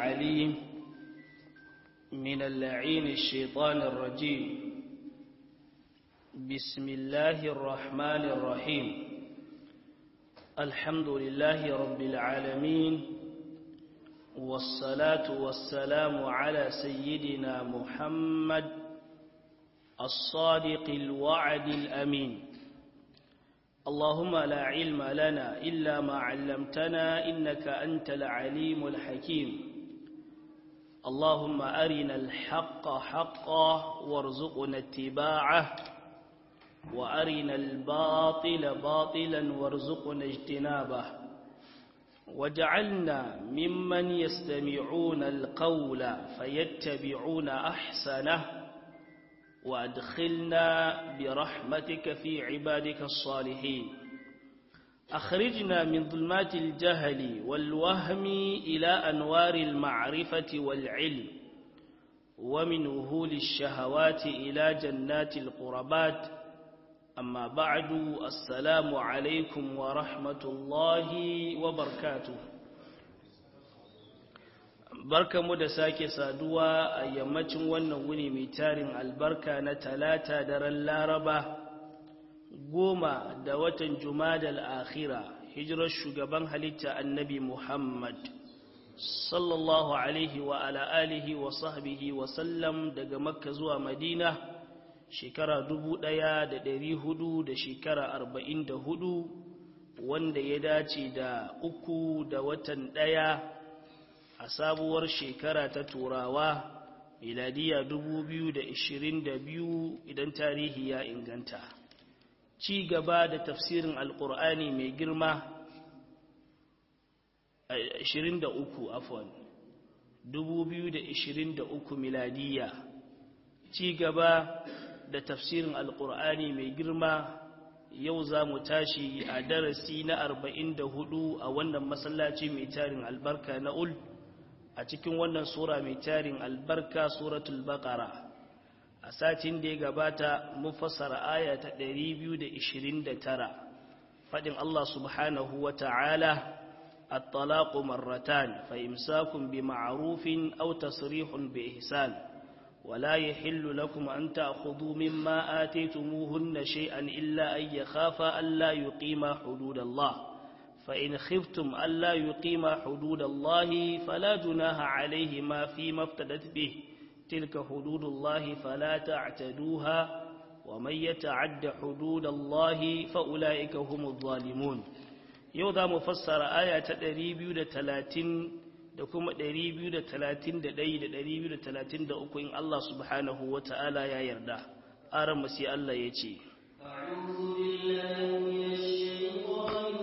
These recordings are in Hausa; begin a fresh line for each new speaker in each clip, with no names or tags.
العليم من اللعين الشيطان الرجيم بسم الله الرحمن الرحيم الحمد لله رب العالمين والصلاة والسلام على سيدنا محمد الصادق الوعد الأمين اللهم لا علم لنا إلا ما علمتنا إنك أنت العليم الحكيم اللهم أرنا الحق حقا وارزقنا اتباعه وأرنا الباطل باطلا وارزقنا اجتنابه وجعلنا ممن يستمعون القول فيتبعون أحسنه وأدخلنا برحمتك في عبادك الصالحين أخرجنا من ظلمات الجهل والوهم إلى أنوار المعرفة والعلم ومن وهول الشهوات إلى جنات القربات أما بعد السلام عليكم ورحمة الله وبركاته barka mu da sake saduwa a yammacin wannan wuni mai tarin albarka na talata daren laraba goma da watan jumadal akhira hijirar shugaban halitta annabi muhammad sallallahu alaihi wa ala alihi wa sahbihi wa sallam daga makka zuwa madina shekara dubu ɗaya da ɗari hudu da shekara arba'in da hudu wanda ya dace da uku da watan ɗaya a sabuwar shekara ta turawa miladiya biyu idan tarihi ya inganta ci gaba da tafsirin alkur'ani mai girma 23 afon 2023 miladiya ci gaba da tafsirin alkur'ani mai girma yau za mu tashi a darasi na 44 a wannan masallaci mai tarin albarka na ul a cikin wannan sura mai tarin albarka suratul baqara a satin da ya gabata mun fassara aya ta 229 fadin Allah subhanahu wa ta'ala at-talaqu marratan fa imsakun bi ma'rufin aw tasrihun bi ihsan ولا يحل لكم أن تأخذوا مما آتيتموهن شيئا إلا أن يخافا ألا يقيما حدود الله فإن خفتم ألا يقيما حدود الله فلا جناح عليهما فيما افتدت به تلك حدود الله فلا تعتدوها ومن يتعد حدود الله فأولئك هم الظالمون يوضا مفسر آية تدريبيو لتلاتين da kuma 231 da 233 in Allah subhanahu wa ta'ala ya yarda aran sai Allah ya ce أعوذ بالله من الشيطان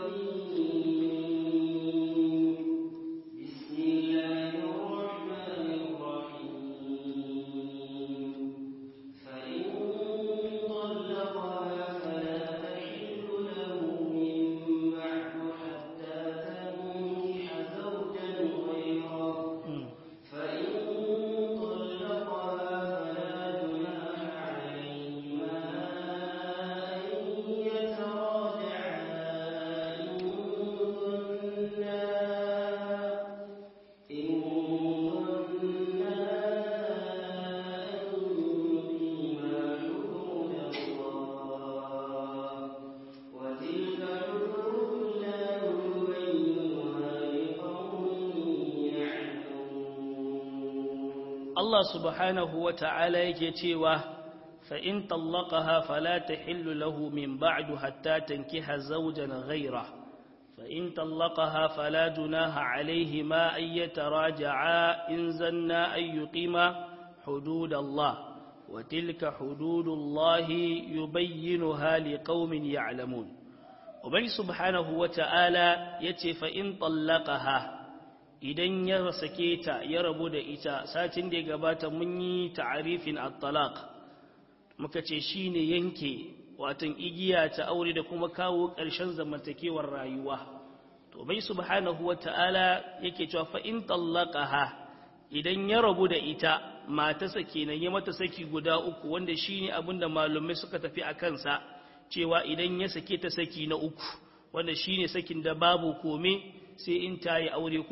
Allah subhanahu wa ta'ala yake cewa fa'in tallaqaha fala tahillu lahu min ba'du hatta tankiha zawjan ghayra fa'in tallaqaha fala junaha alayhi ma ay yataraja'a in zanna ay yuqima hudud Allah wa tilka hududullah yubayyinuha liqaumin ya'lamun Ubangi subhanahu wa ta'ala yace fa'in tallaqaha idan ya sake ta ya rabu da ita satin da ya gabata mun yi ta'arifin at-talaq muka ce shine yanke watan igiya ta aure da kuma kawo ƙarshen zamantakewar rayuwa to bai subhanahu wata'ala yake cewa fa in tallaqaha idan ya rabu da ita mata sake nan ya mata saki guda uku wanda shine abinda malumai suka tafi a kansa cewa idan ya sake ta saki na uku wanda shine sakin da babu kome sai in ta yi aure ko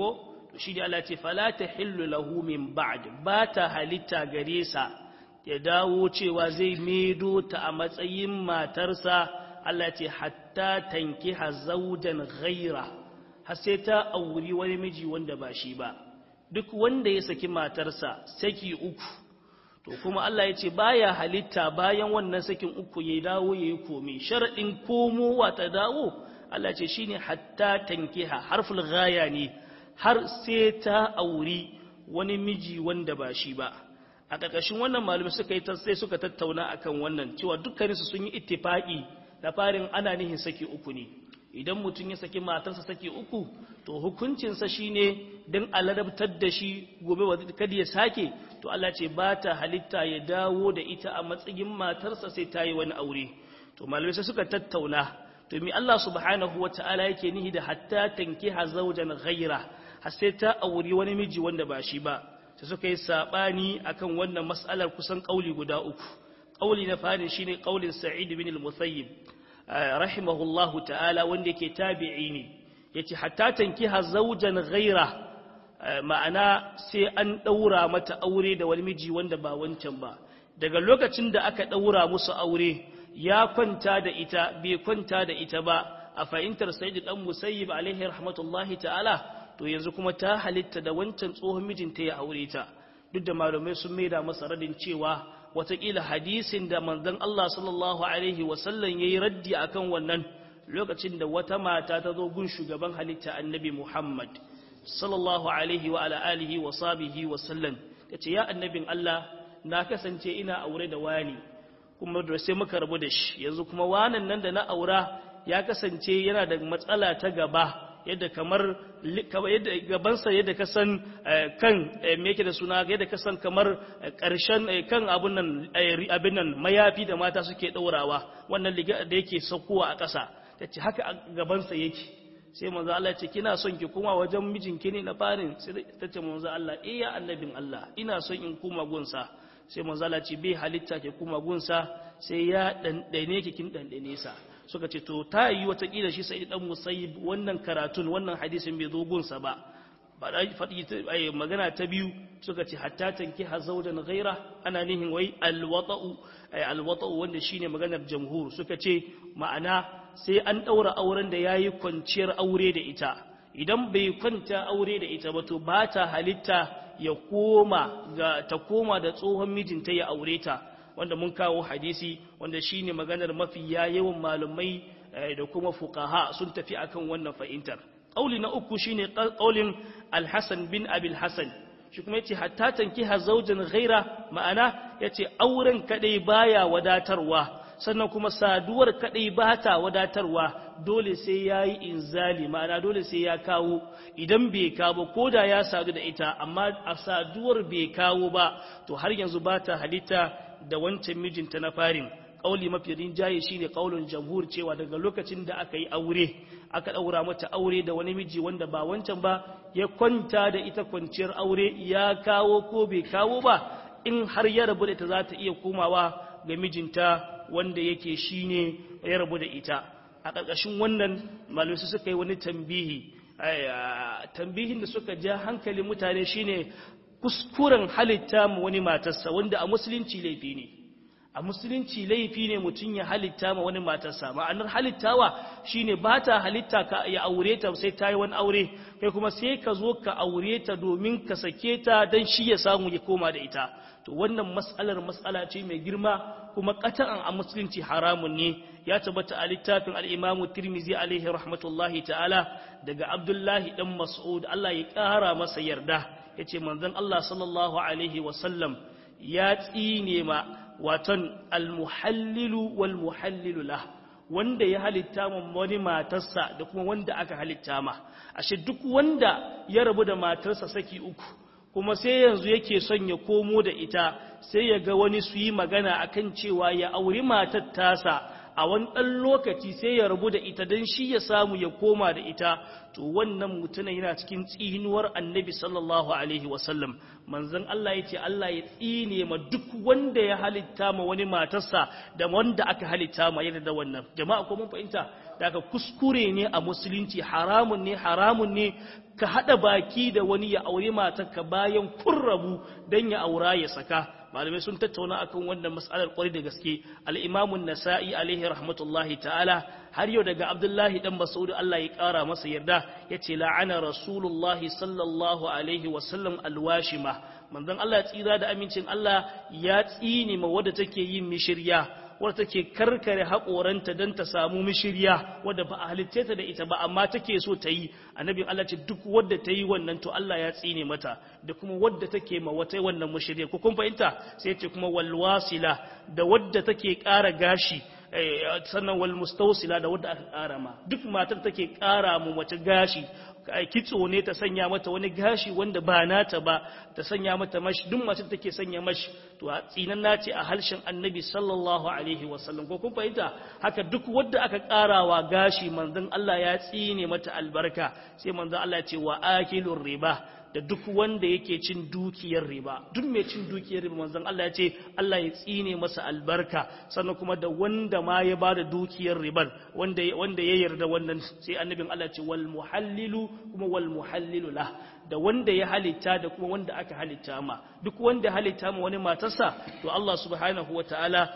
to shi da Allah ce fala tahillu lahu min ba'd ba ta halitta gare sa ya dawo cewa zai medo ta a matsayin matarsa Allah ce hatta tankiha zawjan ghaira har sai ta auri wani miji wanda ba shi ba duk wanda ya saki matarsa saki uku to kuma Allah ya ce baya halitta bayan wannan sakin uku ya dawo ya yi komi sharaɗin komowa ta dawo Allah ce shine hatta tankiha harful ghaya ne har sai ta auri wani miji wanda ba shi ba a ƙarƙashin wannan malumi suka yi sai suka tattauna akan wannan cewa dukkaninsu sun yi ittifaqi da farin ana nihin saki uku ne idan mutum ya saki matarsa saki uku to hukuncinsa shine don aladabtar da shi gobe kada ya sake to Allah ce ba ta halitta ya dawo da ita a matsayin matarsa sai ta yi wani aure to malamai sai suka tattauna to mi Allah subhanahu wata'ala yake nihi da hatta tankiha zawjan ghaira har sai ta auri wani miji wanda ba shi ba sai suka yi sabani akan wannan mas'alar kusan kauli guda uku kauli na fari shine kaulin Sa'id bin al-Musayyib rahimahullahu ta'ala wanda yake tabi'i ne yace hatta tankiha zawjan ghaira ma'ana sai an daura mata aure da wani miji wanda ba wancan ba daga lokacin da aka daura musu aure ya kwanta da ita bai kwanta da ita ba a fahimtar sayyid dan musayyib alaihi rahmatullahi ta'ala to yanzu kuma ta halitta da wancan tsohon mijinta ya aure ta duk da malamai sun maida masa radin cewa watakila hadisin da manzon Allah sallallahu alaihi wasallam yayi raddi akan wannan lokacin da wata mata ta zo gun shugaban halitta annabi Muhammad sallallahu alaihi wa ala alihi wa sahbihi wa sallam tace ya annabin Allah na kasance ina aure da wani kuma da sai muka rabu da shi yanzu kuma wanan nan da na aura ya kasance yana da matsala ta gaba yadda kamar yadda gabansa yadda ka san kan me yake da suna yadda ka san kamar karshen kan abun nan abin nan mayafi da mata suke daurawa wannan liga da yake saukowa a ƙasa tace haka gabansa yake sai manzo Allah ce kina son ki kuma wajen mijinki ne na farin sai tace manzo Allah eh ya annabin Allah ina son in kuma gunsa sai manzo Allah ce bai halitta ki kuma gunsa sai ya dandane ki kin dandane sa suka ce to ta yi watakila shi sai dan musayyib wannan karatun wannan hadisin bai zo gunsa ba ba da faɗi magana ta biyu suka ce hatta tanki hazaudan ghaira ana nihin wai alwata'u alwata'u wanda shine maganar jamhur suka ce ma'ana sai an daura auren da yayi kwanciyar aure da ita idan bai kwanta aure da ita ba to ba ta halitta ya koma ga ta koma da tsohon mijinta ya aure ta wanda mun kawo hadisi wanda shine maganar mafi yawan malumai da kuma fuqaha sun tafi akan wannan fahimtar qauli na uku shine qaulin al-Hasan bin Abi al-Hasan shi kuma yace hatta tankiha zawjan ghaira ma'ana yace auren kadai baya wadatarwa sannan kuma saduwar kadai bata wadatarwa dole sai yayi inzali ma'ana dole sai ya kawo idan bai kawo ko da ya sadu da ita amma a saduwar bai kawo ba to har yanzu bata halitta da wancan mijinta na farin kauli mafi rinjaye shine kaulin jamhur cewa daga lokacin da aka yi aure aka daura mata aure da wani miji wanda ba wancan ba ya kwanta da ita kwanciyar aure ya kawo ko bai kawo ba in har ya rabu da ita za ta iya komawa ga mijinta wanda yake shine ya rabu da ita a ƙarƙashin wannan malamai suka yi wani tambihi tambihin da suka ja hankalin mutane shine kuskuren halitta mu wani matarsa wanda a musulunci laifi ne a musulunci laifi ne mutum ya halitta ma wani matarsa ma'anar halittawa shine ba ta halitta ka ya aure ta sai ta yi wani aure kai kuma sai ka zo ka aure ta domin ka sake ta don shi ya samu ya koma da ita to wannan mas'alar mas'ala ce mai girma kuma qat'an a musulunci haramun ne ya tabbata a littafin al-Imam Tirmidhi alaihi rahmatullahi ta'ala daga Abdullahi dan Mas'ud Allah ya kara masa yarda yace manzon Allah sallallahu alaihi wa sallam ya tsine ma watan almuhallilu wal muhallilu lah wanda ya halitta ma wani matarsa da kuma wanda aka halitta ma ashe duk wanda ya rabu da matarsa saki uku kuma sai yanzu yake son ya komo da ita sai ya ga wani su yi magana akan cewa ya auri matar tasa a wani ɗan lokaci sai ya rabu da ita don shi ya samu ya koma da ita to wannan mutumin yana cikin tsinuwar annabi sallallahu alaihi wasallam manzon Allah ya ce Allah ya tsine ma duk wanda ya halitta ma wani matarsa da wanda aka halitta ma yadda da wannan jama'a ko mun fahimta daga kuskure ne a musulunci haramun ne haramun ne ka haɗa baki da wani ya aure matarka bayan kun rabu don ya aura ya saka malamai sun tattauna akan wannan mas'alar kwarai da gaske al-imamun nasa'i alaihi rahmatullahi ta'ala har yau daga abdullahi dan mas'ud Allah ya kara masa yarda yace la'ana rasulullahi sallallahu alaihi wa sallam alwashima manzon Allah ya tsira da amincin Allah ya tsine ma wadda take yin mishirya wadda take karkare haƙoranta don ta samu mishirya wadda ba a halitta ta da ita ba amma take so ta yi annabin Allah ce duk wadda ta yi wannan to Allah ya tsine mata da kuma wadda take ma wata wannan mishirya ko kun fahimta sai ce kuma walwasila da wadda take ƙara gashi sannan wal mustawsila da wadda aka ƙara ma duk matar take ƙara mu mace gashi kitso ne ta sanya mata wani gashi wanda ba nata ba ta sanya mata mashi duk mace take sanya mashi to a tsinan nace a harshen annabi sallallahu alaihi wasallam ko kun fahimta haka duk wadda aka karawa gashi manzon Allah ya tsine mata albarka sai manzon Allah ya ce wa akilur riba da duk wanda yake cin dukiyar riba duk mai cin dukiyar riba manzon Allah ya ce Allah ya tsine masa albarka sannan kuma da wanda ma ya bada dukiyar ribar wanda wanda ya yarda wannan sai annabin Allah ya ce wal muhallilu kuma wal muhallilu lah da wanda ya halitta da kuma wanda aka halitta ma duk wanda halitta ma wani matarsa to Allah subhanahu wataala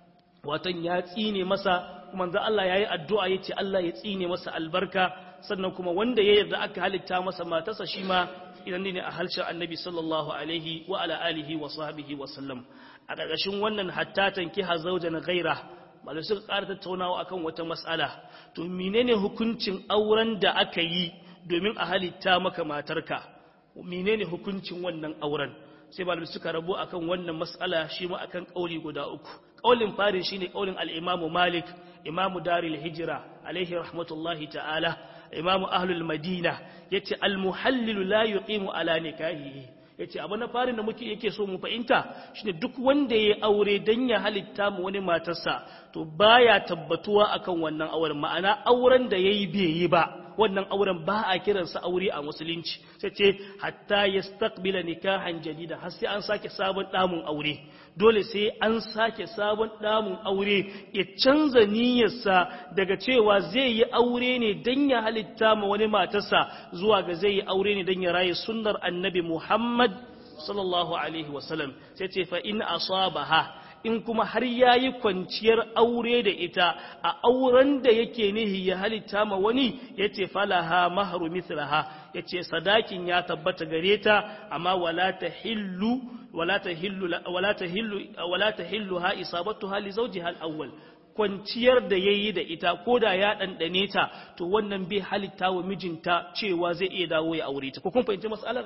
watan ya tsine masa kuma manzon Allah yayi addu'a yace Allah ya tsine masa albarka sannan kuma wanda ya yarda aka halitta masa matarsa shi ma idan ne a harshen annabi sallallahu alaihi wa ala alihi wa sahbihi wa sallam a ƙarƙashin wannan hatta tankiha zawjan ghaira malai suka ƙara tattaunawa akan wata mas'ala to menene hukuncin auren da aka yi domin a halitta maka matarka menene hukuncin wannan auren sai malamai suka rabu akan wannan mas'ala shi ma akan kauli guda uku kaulin fari shine kaulin al-Imam Malik Imam Darul Hijra alaihi rahmatullahi ta'ala imamu ahlul madina yace almuhallilu la yuqimu ala nikahihi yace abu na farin da muke yake so mu fahimta shine duk wanda yayi aure dan ya halitta mu wani matarsa to baya tabbatuwa akan wannan auren ma'ana auren da yayi bai yi ba wannan auren ba a kiransa aure a musulunci sai ce hatta yastaqbila nikahan jadida har sai an sake sabon damun aure dole sai an sake sabon damun aure ya canza niyyarsa daga cewa zai yi aure ne dan ya halitta ma wani matarsa zuwa ga zai yi aure ne dan ya raye sunnar annabi Muhammad sallallahu alaihi wasallam sai ce fa in asabaha in kuma har ya yi kwanciyar aure da ita a auren da yake nihi ya halitta ma wani ya ce falaha maharu mithlaha ya ce sadakin ya tabbata gare ta amma wala ta hillu wala ta hillu wala ta hillu wala ta hillu ha isabatu hali zawji hal awwal kwanciyar da yayi da ita ko da ya dandane ta to wannan bai halitta wa mijinta cewa zai iya dawo ya aure ta ko kun fahimci mas'alar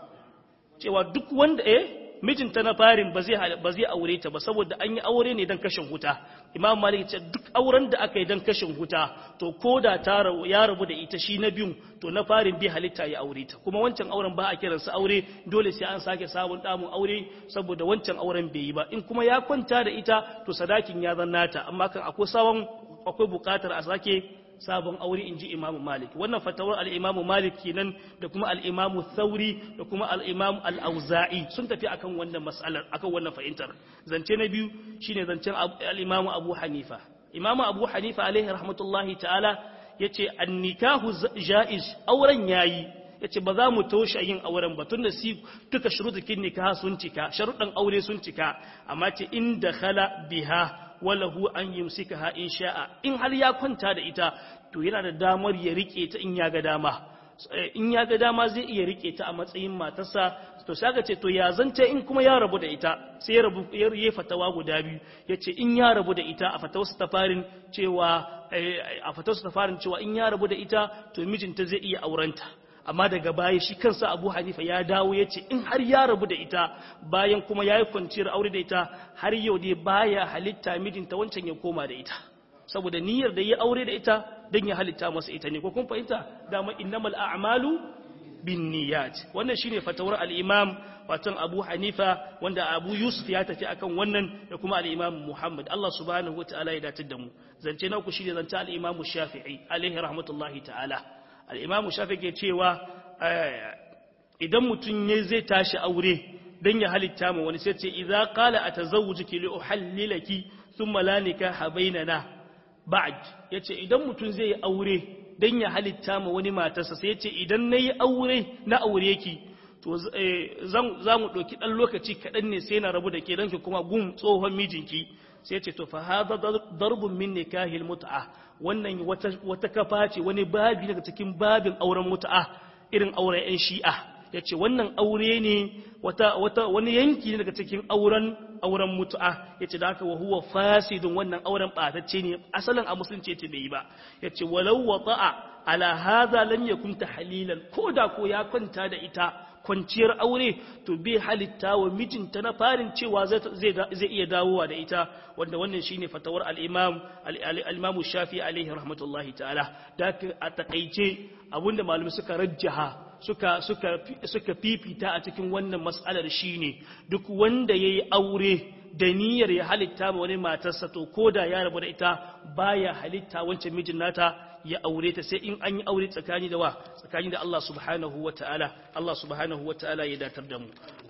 cewa duk wanda eh mijinta na farin ba zai ba zai aure ta ba saboda an yi aure ne dan kashin huta imam malik ce duk auren da aka yi dan kashin huta to koda ta ya rabu da ita shi na biyun to na farin bi halitta ya aure ta kuma wancan auren ba a kiran sa aure dole sai an sake sabon damun aure saboda wancan auren bai yi ba in kuma ya kwanta da ita to sadakin ya zannata amma kan akwai sabon akwai bukatar a sake sabon aure in ji imamu malik wannan fatawar al'imamu malik kenan da kuma al'imamu thauri da kuma al'imamu al'auza'i sun tafi akan wannan mas'alar akan wannan fahimtar zance na biyu shine zancen al'imamu abu hanifa imamu abu hanifa alaihi rahmatullahi ta'ala ya ce annikahu ja'iz auren yayi ya ce ba za mu toshe yin auren ba tun da si duka shurutukin nikaha sun cika sharuɗan aure sun cika amma ce inda khala biha walahu an yumsikaha in sha'a in har ya kwanta da ita to yana da damar ya rike ta in ya ga dama in ya ga dama zai iya rike ta a matsayin matarsa to sai ce to ya zanta in kuma ya rabu da ita sai ya rabu ya fatawa guda biyu yace in ya rabu da ita a fatawarsa ta farin cewa a fatawarsa ta farin cewa in ya rabu da ita to mijinta zai iya aurenta amma daga baya shi kansa abu hanifa ya dawo ya ce in har ya rabu da ita bayan kuma ya yi kwanciyar aure da ita har yau dai baya halitta mijinta wancan ya koma da ita saboda niyyar da ya aure da ita don ya halitta masa ita ne ko kun fahimta dama innamal a'malu binniyat wannan shine fatawar al-imam watan Abu Hanifa wanda Abu Yusuf ya tafi akan wannan da kuma al-imam Muhammad Allah subhanahu wataala ya datar da mu zance na uku shine zance al-imam Shafi'i alaihi rahmatullahi ta'ala al-imam Shafi'i ke cewa idan mutum ne zai tashi aure dan ya halitta mu wani sai ce idza qala atazawwajuki li uhallilaki thumma la nikaha bainana ba'd yace idan mutum zai yi aure dan ya halitta ma wani matarsa sai yace idan nayi aure na aure ki to za mu ɗauki ɗan lokaci kaɗan ne sai na rabu da ke ki kuma gun tsohon mijinki sai ce to fa hada darbun min nikahil mut'a wannan wata wata kafa ce wani babi daga cikin babin auren mut'a irin auren yan shi'a yace wannan aure ne wata wata wani yanki ne daga cikin auren auren mut'a yace da haka wa huwa fasidun wannan auren batacce ne asalin a musulunci yace bai yi ba yace walau wata'a ala hadha lam yakun tahlilan koda ko ya kwanta da ita kwanciyar aure to bai halitta wa mijinta na farin cewa zai iya dawowa da ita wanda wannan shine fatawar al-imam al-imam shafi alaihi rahmatullahi ta'ala da a takaice abinda malumi suka rajjaha suka suka suka fifita a cikin wannan mas'alar shine duk wanda yayi aure da niyyar ya halitta ma wani matarsa to koda ya rabu da ita baya halitta wancan mijin nata ya aure ta sai in an yi aure tsakani da wa tsakani da Allah subhanahu wa ta'ala Allah subhanahu wa ta'ala ya datar da mu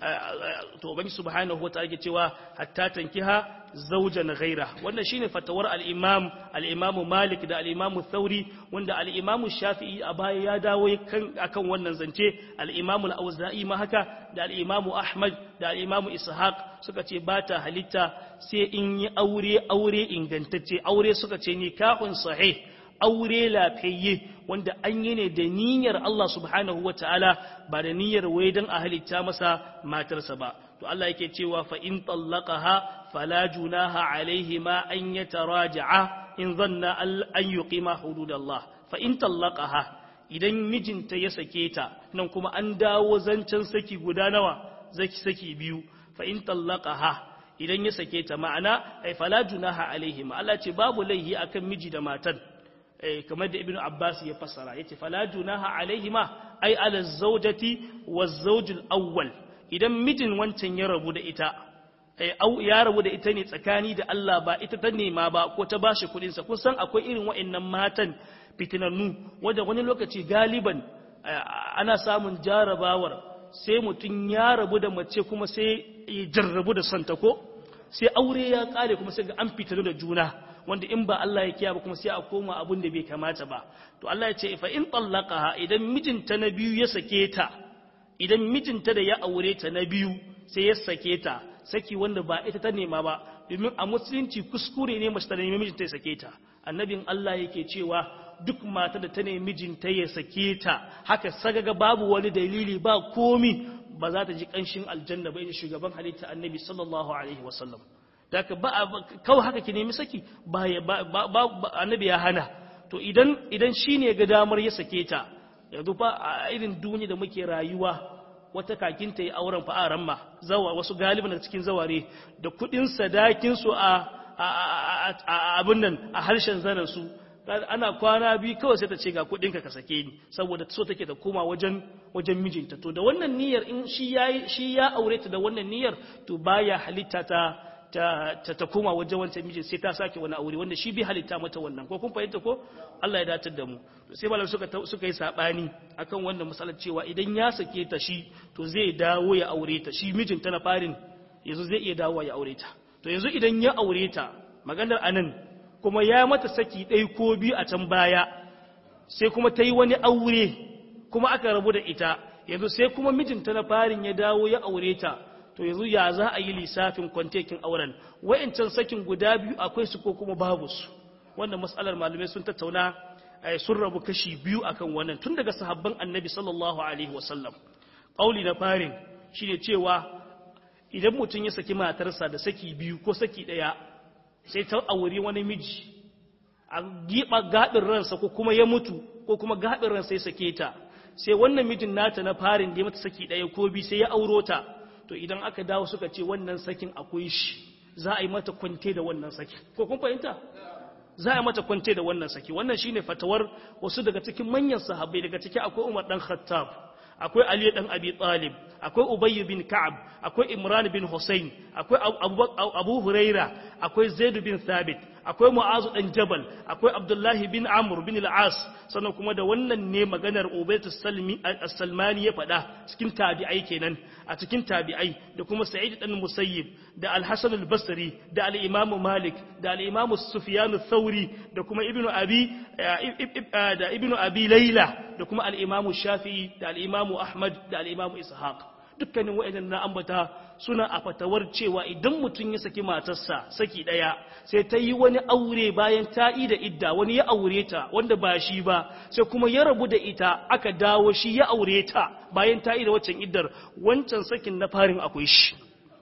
to ubangi subhanahu wa ta'ala ke cewa hatta tankiha zawjan ghaira wannan shine fatawar al-imam al-imam Malik da al-imam Thauri wanda al-imam Shafi'i a baya ya dawo kan akan wannan zance al-imam al-Auza'i ma haka da al-imam Ahmad da al-imam Ishaq suka ce ba ta halitta sai in yi aure aure ingantacce aure suka ce nikahun sahih aure lafiyayye wanda an yi ne da niyyar Allah subhanahu wa ta'ala ba da niyyar wai don a halitta masa matarsa ba. To Allah yake cewa fa in tallaqaha fala junaha alaihi ma an yataraja'a in zanna an yuqima hududallah fa in tallaqaha idan mijinta ya sake ta nan kuma an dawo zancen saki guda nawa zaki saki biyu fa in tallaqaha idan ya sake ta ma'ana ai fala junaha alaihi ma Allah ce babu laihi akan miji da matan kamar da ibnu abbas ya fassara yace fala junaha alaihima ai ala zawjati waz-zawjul awwal idan mijin wancan ya rabu da ita au ya rabu da ita ne tsakani da Allah ba ita ta nema ba ko ta bashi kudin sa kun san akwai irin wa'annan matan fitinannu wanda wani lokaci galiban ana samun jarabawar sai mutum ya rabu da mace kuma sai ya jarrabu da santa ko sai aure ya kare kuma sai ga an fitinu da juna wanda in ba Allah ya kiya ba kuma sai a koma abun da bai kamata ba to Allah ya ce fa in tallaqaha idan mijinta na biyu ya sake ta idan mijinta da ya aure ta na biyu sai ya sake ta saki wanda ba ita ta nema ba domin a musulunci kuskure ne mace ta nemi mijinta ya sake ta annabin Allah yake cewa duk mata da ta nemi mijinta ya sake ta haka sagaga babu wani dalili ba komi ba za ta ji kanshin aljanna ba in shugaban halitta annabi sallallahu alaihi wasallam daga ba kawai haka ki nemi saki ba annabi ya hana to idan idan shine ga damar ya sake ta yanzu fa a irin duniya da muke rayuwa wata kakin ta yi auren fa a ramma zawa wasu galibin da cikin zaware da kudin sadakin su a abin nan a harshen zanen su ana kwana biyu kawai sai ta ce ga kudin ka ka sake ni saboda so take ta koma wajen wajen mijinta to da wannan niyyar in shi ya shi ya aure ta da wannan niyyar to baya halitta ta ta ta koma wajen wancan mijin sai ta sake wani aure wanda shi bai halitta mata wannan ko kun fahimta ko Allah ya datar da mu to sai malam suka suka yi sabani akan wannan misalan cewa idan ya sake ta shi to zai dawo ya aure ta shi mijin ta na farin yanzu zai iya dawo ya aure ta to yanzu idan ya aure ta maganar anan kuma ya mata saki ɗaya ko biyu a can baya sai kuma ta yi wani aure kuma aka rabu da ita yanzu sai kuma mijinta na farin ya dawo ya aure ta to yanzu ya za a yi lissafin kwantekin auren wa'incan sakin guda biyu akwai su ko kuma babu su wannan matsalar malamai sun tattauna sun rabu kashi biyu akan wannan tun daga sahabban annabi sallallahu alaihi wasallam ƙauli na farin shine cewa idan mutum ya saki matarsa da saki biyu ko saki ɗaya sai ta auri wani miji a giɓa gaɗin ransa ko kuma ya mutu ko kuma gaɗin ransa ya sake ta sai wannan mijin nata na farin da ya mata saki ɗaya ko biyu sai ya auro ta to idan aka dawo suka ce wannan sakin akwai shi za a yi mata kwante da wannan saki ko kun fahimta za a yi mata kwante da wannan saki wannan shine fatawar wasu daga cikin manyan sahabbai daga ciki akwai Umar dan Khattab akwai Ali dan Abi Talib akwai Ubay bin Ka'ab akwai Imran bin Hussein akwai Abu Huraira akwai Zaid bin Thabit akwai Mu'azu dan Jabal akwai Abdullah bin Amr bin al-As sannan kuma da wannan ne maganar Ubayt as-Salmani ya faɗa cikin tabi'ai kenan a cikin tabi'ai da kuma Sa'id dan Musayyib da Al-Hasan al-Basri da al-Imam Malik da al-Imam Sufyan ath-Thawri da kuma Ibn Abi da Ibn Abi Layla da kuma al-Imam Shafi'i da al-Imam Ahmad da al-Imam Ishaq dukkanin wa'annan na ambata suna a fatawar cewa idan mutum ya saki matarsa saki daya sai ta yi wani aure bayan ta yi da idda wani ya aure ta wanda ba shi ba sai kuma ya rabu da ita aka dawo shi ya aure ta bayan ta yi da waccan iddar wancan sakin na farin akwai shi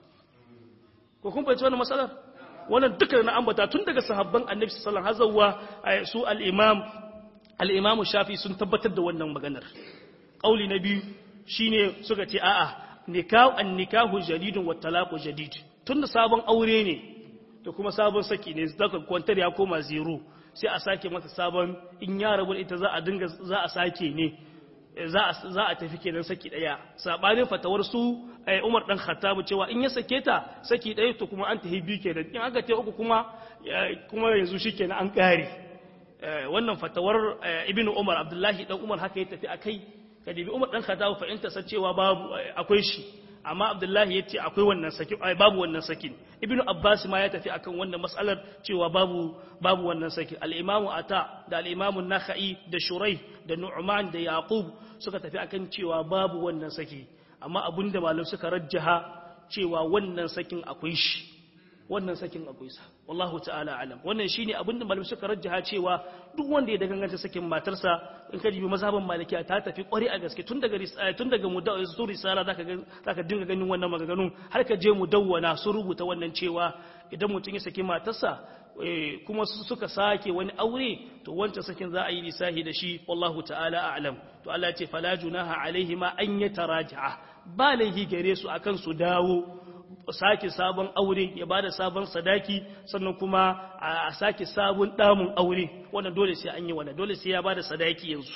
ko kun fahimci wannan matsalar wannan dukkan na ambata tun daga sahabban annabi sallallahu alaihi wasallam su al-imam al-imam shafi sun tabbatar da wannan maganar kauli na biyu shine suka ce a'a nikahu an-nikahu jadidun wa talaqu jadid tunda sabon aure ne to kuma sabon saki ne zaka kwantar ya koma zero sai a sake masa sabon in ya rabu ita za a dinga za a sake ne za a za a tafi kenan saki daya sabanin fatawar su Umar dan Khattab cewa in ya sake ta saki daya to kuma an tafi biyu kenan in aka ta uku kuma kuma yanzu shikenan an kare wannan fatawar Ibn Umar Abdullahi dan Umar haka ya tafi akai kadibi Umar dan Khattab fa in ta cewa babu akwai shi amma Abdullahi yace akwai wannan sakin babu wannan sakin Ibn Abbas ma ya tafi akan wannan mas'alar cewa babu babu wannan sakin al-Imam Ata da al-Imam Nakhai da Shurai da Nu'man da Yaqub suka tafi akan cewa babu wannan saki amma abinda malam suka rajjaha cewa wannan sakin akwai shi wannan sakin akwai sa wallahu ta'ala alam wannan shine abinda malamai suka rajjaha cewa duk wanda ya danganta sakin matarsa in ka jibi mazhaban malikiya ta tafi kwari a gaske tun daga tun daga su risala zaka ga zaka dinga ganin wannan maganganun har ka je mu dawwana su rubuta wannan cewa idan mutum ya saki matarsa kuma suka sake wani aure to wancan sakin za a yi lisahi da shi wallahu ta'ala a'lam to Allah ya ce fala junaha alaihi ma an yataraja'a ba laihi gare su akan su dawo sake sabon aure ya bada sabon sadaki sannan kuma a sake sabon damun aure wannan dole sai an yi wannan dole sai ya bada sadaki yanzu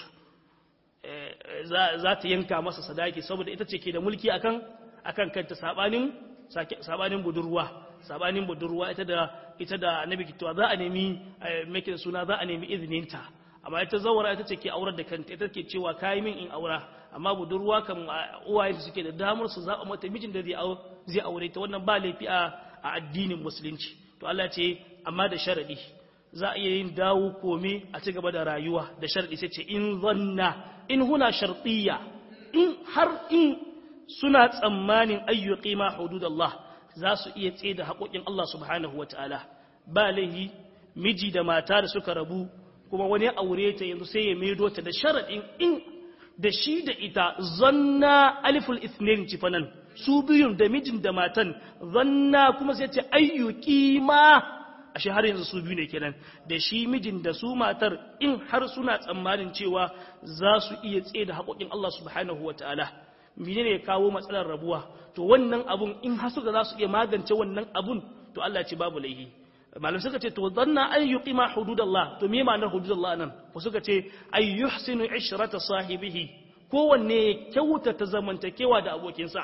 za ta yanka masa sadaki saboda ita ce ke da mulki akan akan kanta sabanin sabanin budurwa sabanin budurwa ita da ita da annabi kitwa za a nemi make da suna za a nemi izininta amma ita zawara ita ce ke aurar da kanta ita ke cewa kayi min in aura amma budurwa kan uwaye suke da damar su zaɓa mata mijin da zai aure ta wannan ba laifi a addinin musulunci to Allah ce amma da sharadi za a iya yin dawo kome a ci gaba da rayuwa da sharadi sai ce in zanna in huna shartiyya in har in suna tsammanin ayyuki ma hududallah za su iya tsaye da haƙoƙin Allah subhanahu wataala ba laihi miji da mata da suka rabu kuma wani aure ta yanzu sai ya maido ta da sharadin in da shi da ita zanna aliful ithnain cifanan su biyun da mijin da matan zanna kuma sai ce ayyuki ma a shi har yanzu su biyu ne kenan da shi mijin da su matar in har suna tsammanin cewa za su iya tsaye da haƙoƙin Allah subhanahu wa ta'ala mene ne ya kawo matsalar rabuwa to wannan abun in har suka za su iya magance wannan abun to Allah ce babu laihi malam suka ce to zanna an yuqima hududallah to me ma'anar hududallah nan ko suka ce ay yuhsinu ishrata sahibihi kowanne ya kyautata zamantakewa da abokinsa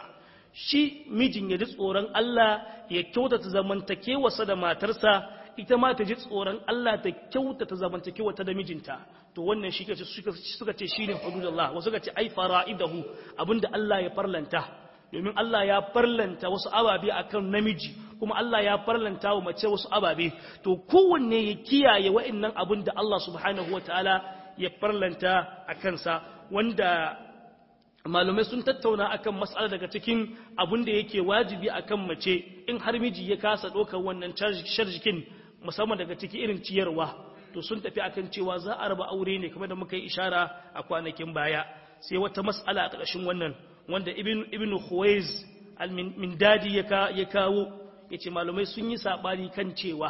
shi mijin ya ji tsoron Allah ya kyautata zamantakewarsa da matarsa ita ma ta ji tsoron Allah ta kyautata zamantakewarta da mijinta to wannan shi suka ce shine hududallah wasu suka ce ai fara'idahu abinda Allah ya farlanta domin Allah ya farlanta wasu ababe akan namiji kuma Allah ya farlanta wa mace wasu ababe to kowanne ya kiyaye wa'annan abin da Allah subhanahu wataala ya farlanta a kansa wanda malumai sun tattauna akan mas'ala daga cikin abin da yake wajibi akan mace in har miji ya kasa ɗaukar wannan sharjikin musamman daga ciki irin ciyarwa to sun tafi akan cewa za a raba aure ne kamar da muka yi ishara a kwanakin baya sai wata mas'ala a ƙarshen wannan wanda ibn ibn Khuwaiz al-Mindadi ya kawo yace malumai sun yi sabani kan cewa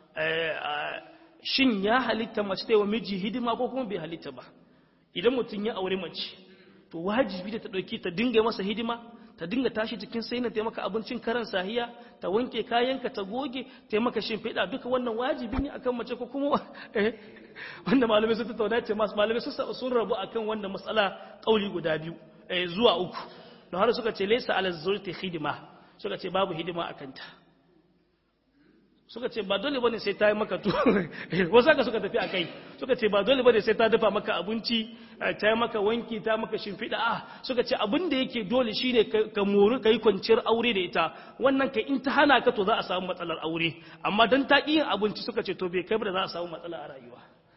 shin ya halitta mace ta yi wa miji hidima ko kuma bai halitta ba idan mutum ya aure mace to wajibi da ta ɗauki ta dinga masa hidima ta dinga tashi cikin sai na taimaka abincin karan sahiya ta wanke kayanka ta goge taimaka shimfiɗa duka wannan wajibi ne akan mace ko kuma wanda malamai sun tattauna ce masu malamai sun rabu akan wannan matsala ƙauli guda biyu zuwa uku don har suka ce laysa ala zurti hidima suka ce babu hidima a kanta suka ce ba dole bane sai ta yi maka tuwo wasu haka suka tafi a kai suka ce ba dole bane sai ta dafa maka abinci ta yi maka wanki ta maka shimfiɗa a suka ce abin da yake dole shine ka mori ka yi kwanciyar aure da ita wannan ka in ta hana ka to za a samu matsalar aure amma don ta yin abinci suka ce to bai kai ba da za a samu matsala a rayuwa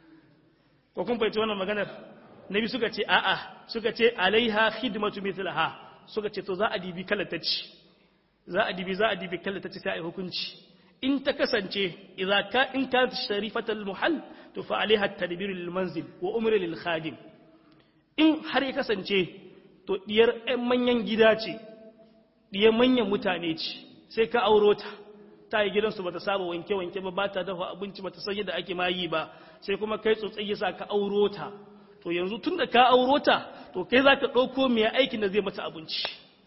ko kun fahimci wannan maganar nabi suka ce a'a suka ce alaiha khidmatu mithlaha suka ce to za a dibi kala ta ci za a dibi za a dibi kala ta ci sai a yi hukunci in ta kasance idza ka in ka sharifatal muhall to fa alaiha tadbir lil manzil wa umr lil khadim in har ya kasance to diyar ɗan manyan gida ce diyar manyan mutane ce sai ka auro ta ta yi gidansu bata saba wanke wanke ba ba ta dafa abinci bata san yadda ake mayi ba sai kuma kai tsotsai yasa ka auro ta to yanzu tunda ka auro ta to kai zaka ɗauko mai aikin da zai mata abinci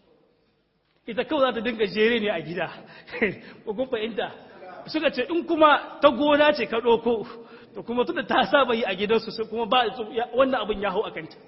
ita kawai za ta dinga jere ne a gida ko kun fahimta suka ce in kuma ta gona ce ka ɗauko to kuma tunda ta saba yi a gidansu sai kuma ba wannan abin ya hau a kanta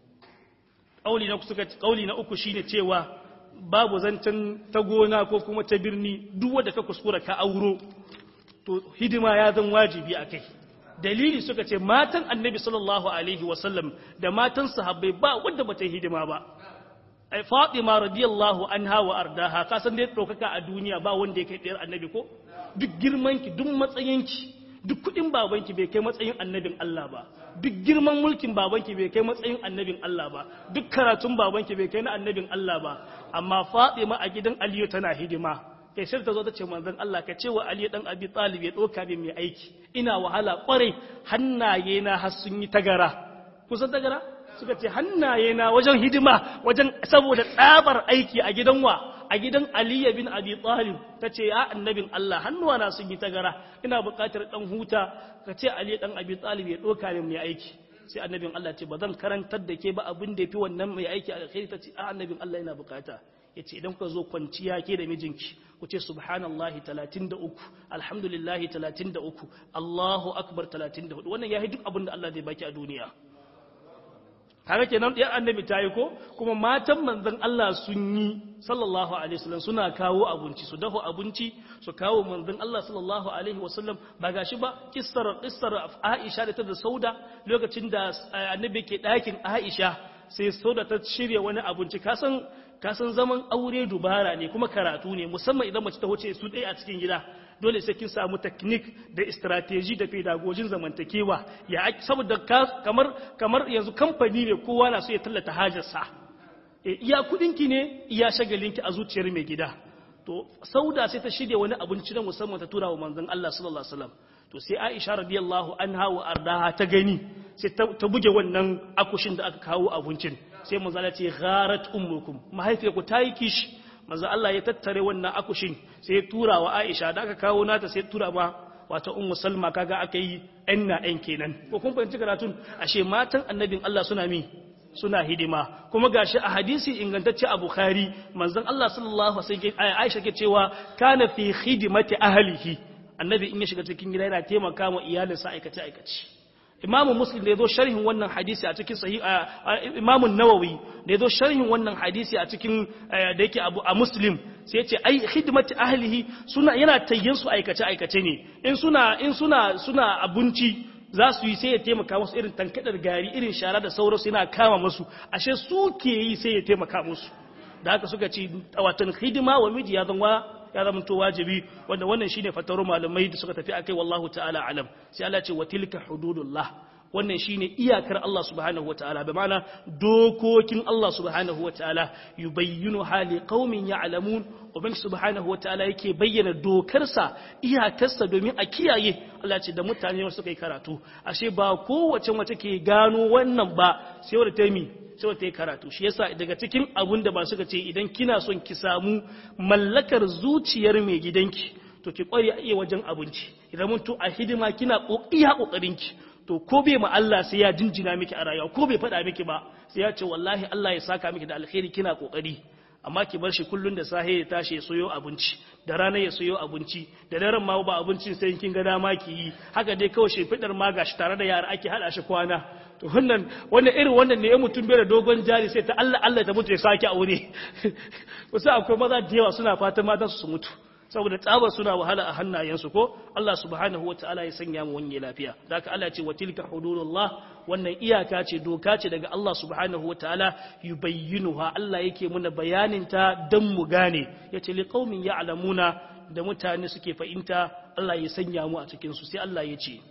ƙauli na suka ƙauli na uku shine cewa babu zancen ta gona ko kuma ta birni duk wanda ka kuskura ka auro to hidima ya zan wajibi a kai dalili suka ce matan annabi sallallahu alaihi wasallam da matan sahabbai ba wanda bata hidima ba ai Fatima radiyallahu anha wa ardaha ka san dai dokaka a duniya ba wanda ya kai ɗayar annabi ko duk girmanki duk matsayinki duk kudin babanki bai kai matsayin annabin Allah ba duk girman mulkin babanki bai kai matsayin annabin Allah ba duk karatun babanki bai kai na annabin Allah ba amma Fatima a gidan Aliyu tana hidima kai sai ta zo ta ce manzon Allah ka ce wa Aliyu dan Abi Talib ya doka min mai aiki ina wahala kwarai hannaye na har sun yi tagara kusan tagara suka ce hannaye na wajen hidima wajen saboda tsabar aiki a gidan wa a gidan Aliyu bin Abi Talib ta ce ya annabin Allah hannuwa na sun yi tagara ina buƙatar dan huta ka ce Aliyu dan Abi Talib ya doka min mai aiki sai annabin Allah ce ba zan karantar da ke ba abin da yafi wannan mai aiki a alkhairi ta ce a annabin Allah ina buƙata yace idan ka zo kwanciya ke da mijinki ku ce subhanallahi 33 alhamdulillahi 33 Allahu akbar 34 wannan yayi duk abin da Allah zai baki a duniya kaga kenan ɗiyar annabi ta yi ko kuma matan manzon Allah sun yi sallallahu alaihi wasallam suna kawo abinci su dafa abinci su kawo manzon Allah sallallahu alaihi wasallam ba gashi ba kissar kissar Aisha da ta da Sauda lokacin da annabi ke ɗakin Aisha sai Sauda ta shirya wani abinci kasan kasan zaman aure dubara ne kuma karatu ne musamman idan mace ta wuce su ɗaya a cikin gida dole sai kin samu technique da strategy da pedagogin zamantakewa ya saboda kamar kamar yanzu kamfani ne kowa na so ya tallata hajarsa iya kudinki ne iya shagalinki a zuciyar mai gida to sauda sai ta shirya wani abinci na musamman ta tura wa manzon Allah sallallahu alaihi wasallam to sai Aisha radiyallahu anha wa ardaha ta gani sai ta buge wannan akushin da aka kawo abincin sai manzo Allah ce gharat ummukum mahaifiyarku ta yi kishi manzo Allah ya tattare wannan akushin sai ya tura wa Aisha da aka kawo nata sai ya tura ma wata ummu Salma kaga aka yi ɗan na ɗan kenan ko kun fahimci karatun ashe matan annabin Allah suna mi suna hidima kuma gashi a hadisi ingantacce a Bukhari manzon Allah sallallahu alaihi wasallam Aisha ke cewa kana fi khidmati ahlihi annabi in ya shiga cikin gida yana taimaka ma iyalinsa aikace aikace imamu muslim da ya zo sharhin wannan hadisi a cikin sahih imamu nawawi da ya zo sharhin wannan hadisi a cikin da yake abu a muslim sai ya ce ai khidmati ahlihi suna yana tayyin su aikace aikace ne in suna in suna suna abinci za su yi sai ya taimaka musu irin tankadar gari irin shara da sauransu yana kama musu ashe su ke yi sai ya taimaka musu da haka suka ci watan hidima wa miji ya zama ya zama to wajibi wanda wannan shine fataru malamai da suka tafi akai wallahu ta'ala alam sai Allah ce wa tilka hududullah wannan shine iyakar Allah subhanahu wataala bi ma'ana dokokin Allah subhanahu wataala yubayyinu hali qaumin ya'lamun ubangi subhanahu wataala yake bayyana dokarsa iyakarsa domin a kiyaye Allah ce da mutane suka yi karatu ashe ba kowace mace ke gano wannan ba sai wadda ta yi sai ta yi karatu shi yasa daga cikin abun da ba suka ce idan kina son ki samu mallakar zuciyar mai gidanki to ki kware a iya wajen abinci idan mun to a hidima kina iya kokarinki to ko bai ma Allah sai ya jinjina miki a rayuwa ko bai faɗa miki ba sai ya ce wallahi Allah ya saka miki da alkhairi kina kokari amma ki bar shi kullun da sahe ya tashi ya soyo abinci da rana ya soyo abinci da daren ma ba abincin sai kin ga dama ki yi haka dai kawai shefidar ma gashi tare da yara ake hada shi kwana to wannan wannan irin wannan ne ya mutum bai da dogon jari sai ta Allah Allah ta mutu ya sake aure wasu akwai maza da yawa suna fatan matan su mutu saboda tsabar suna wahala a hannayensu ko Allah subhanahu wataala ya sanya mu wani lafiya da haka Allah ce wa tilka hududullah wannan iyaka ce doka ce daga Allah subhanahu wataala yubayyinuha Allah yake muna bayanin ta dan mu gane yace liqaumin ya'lamuna da mutane suke fahimta Allah ya sanya mu a cikin su sai Allah ya ce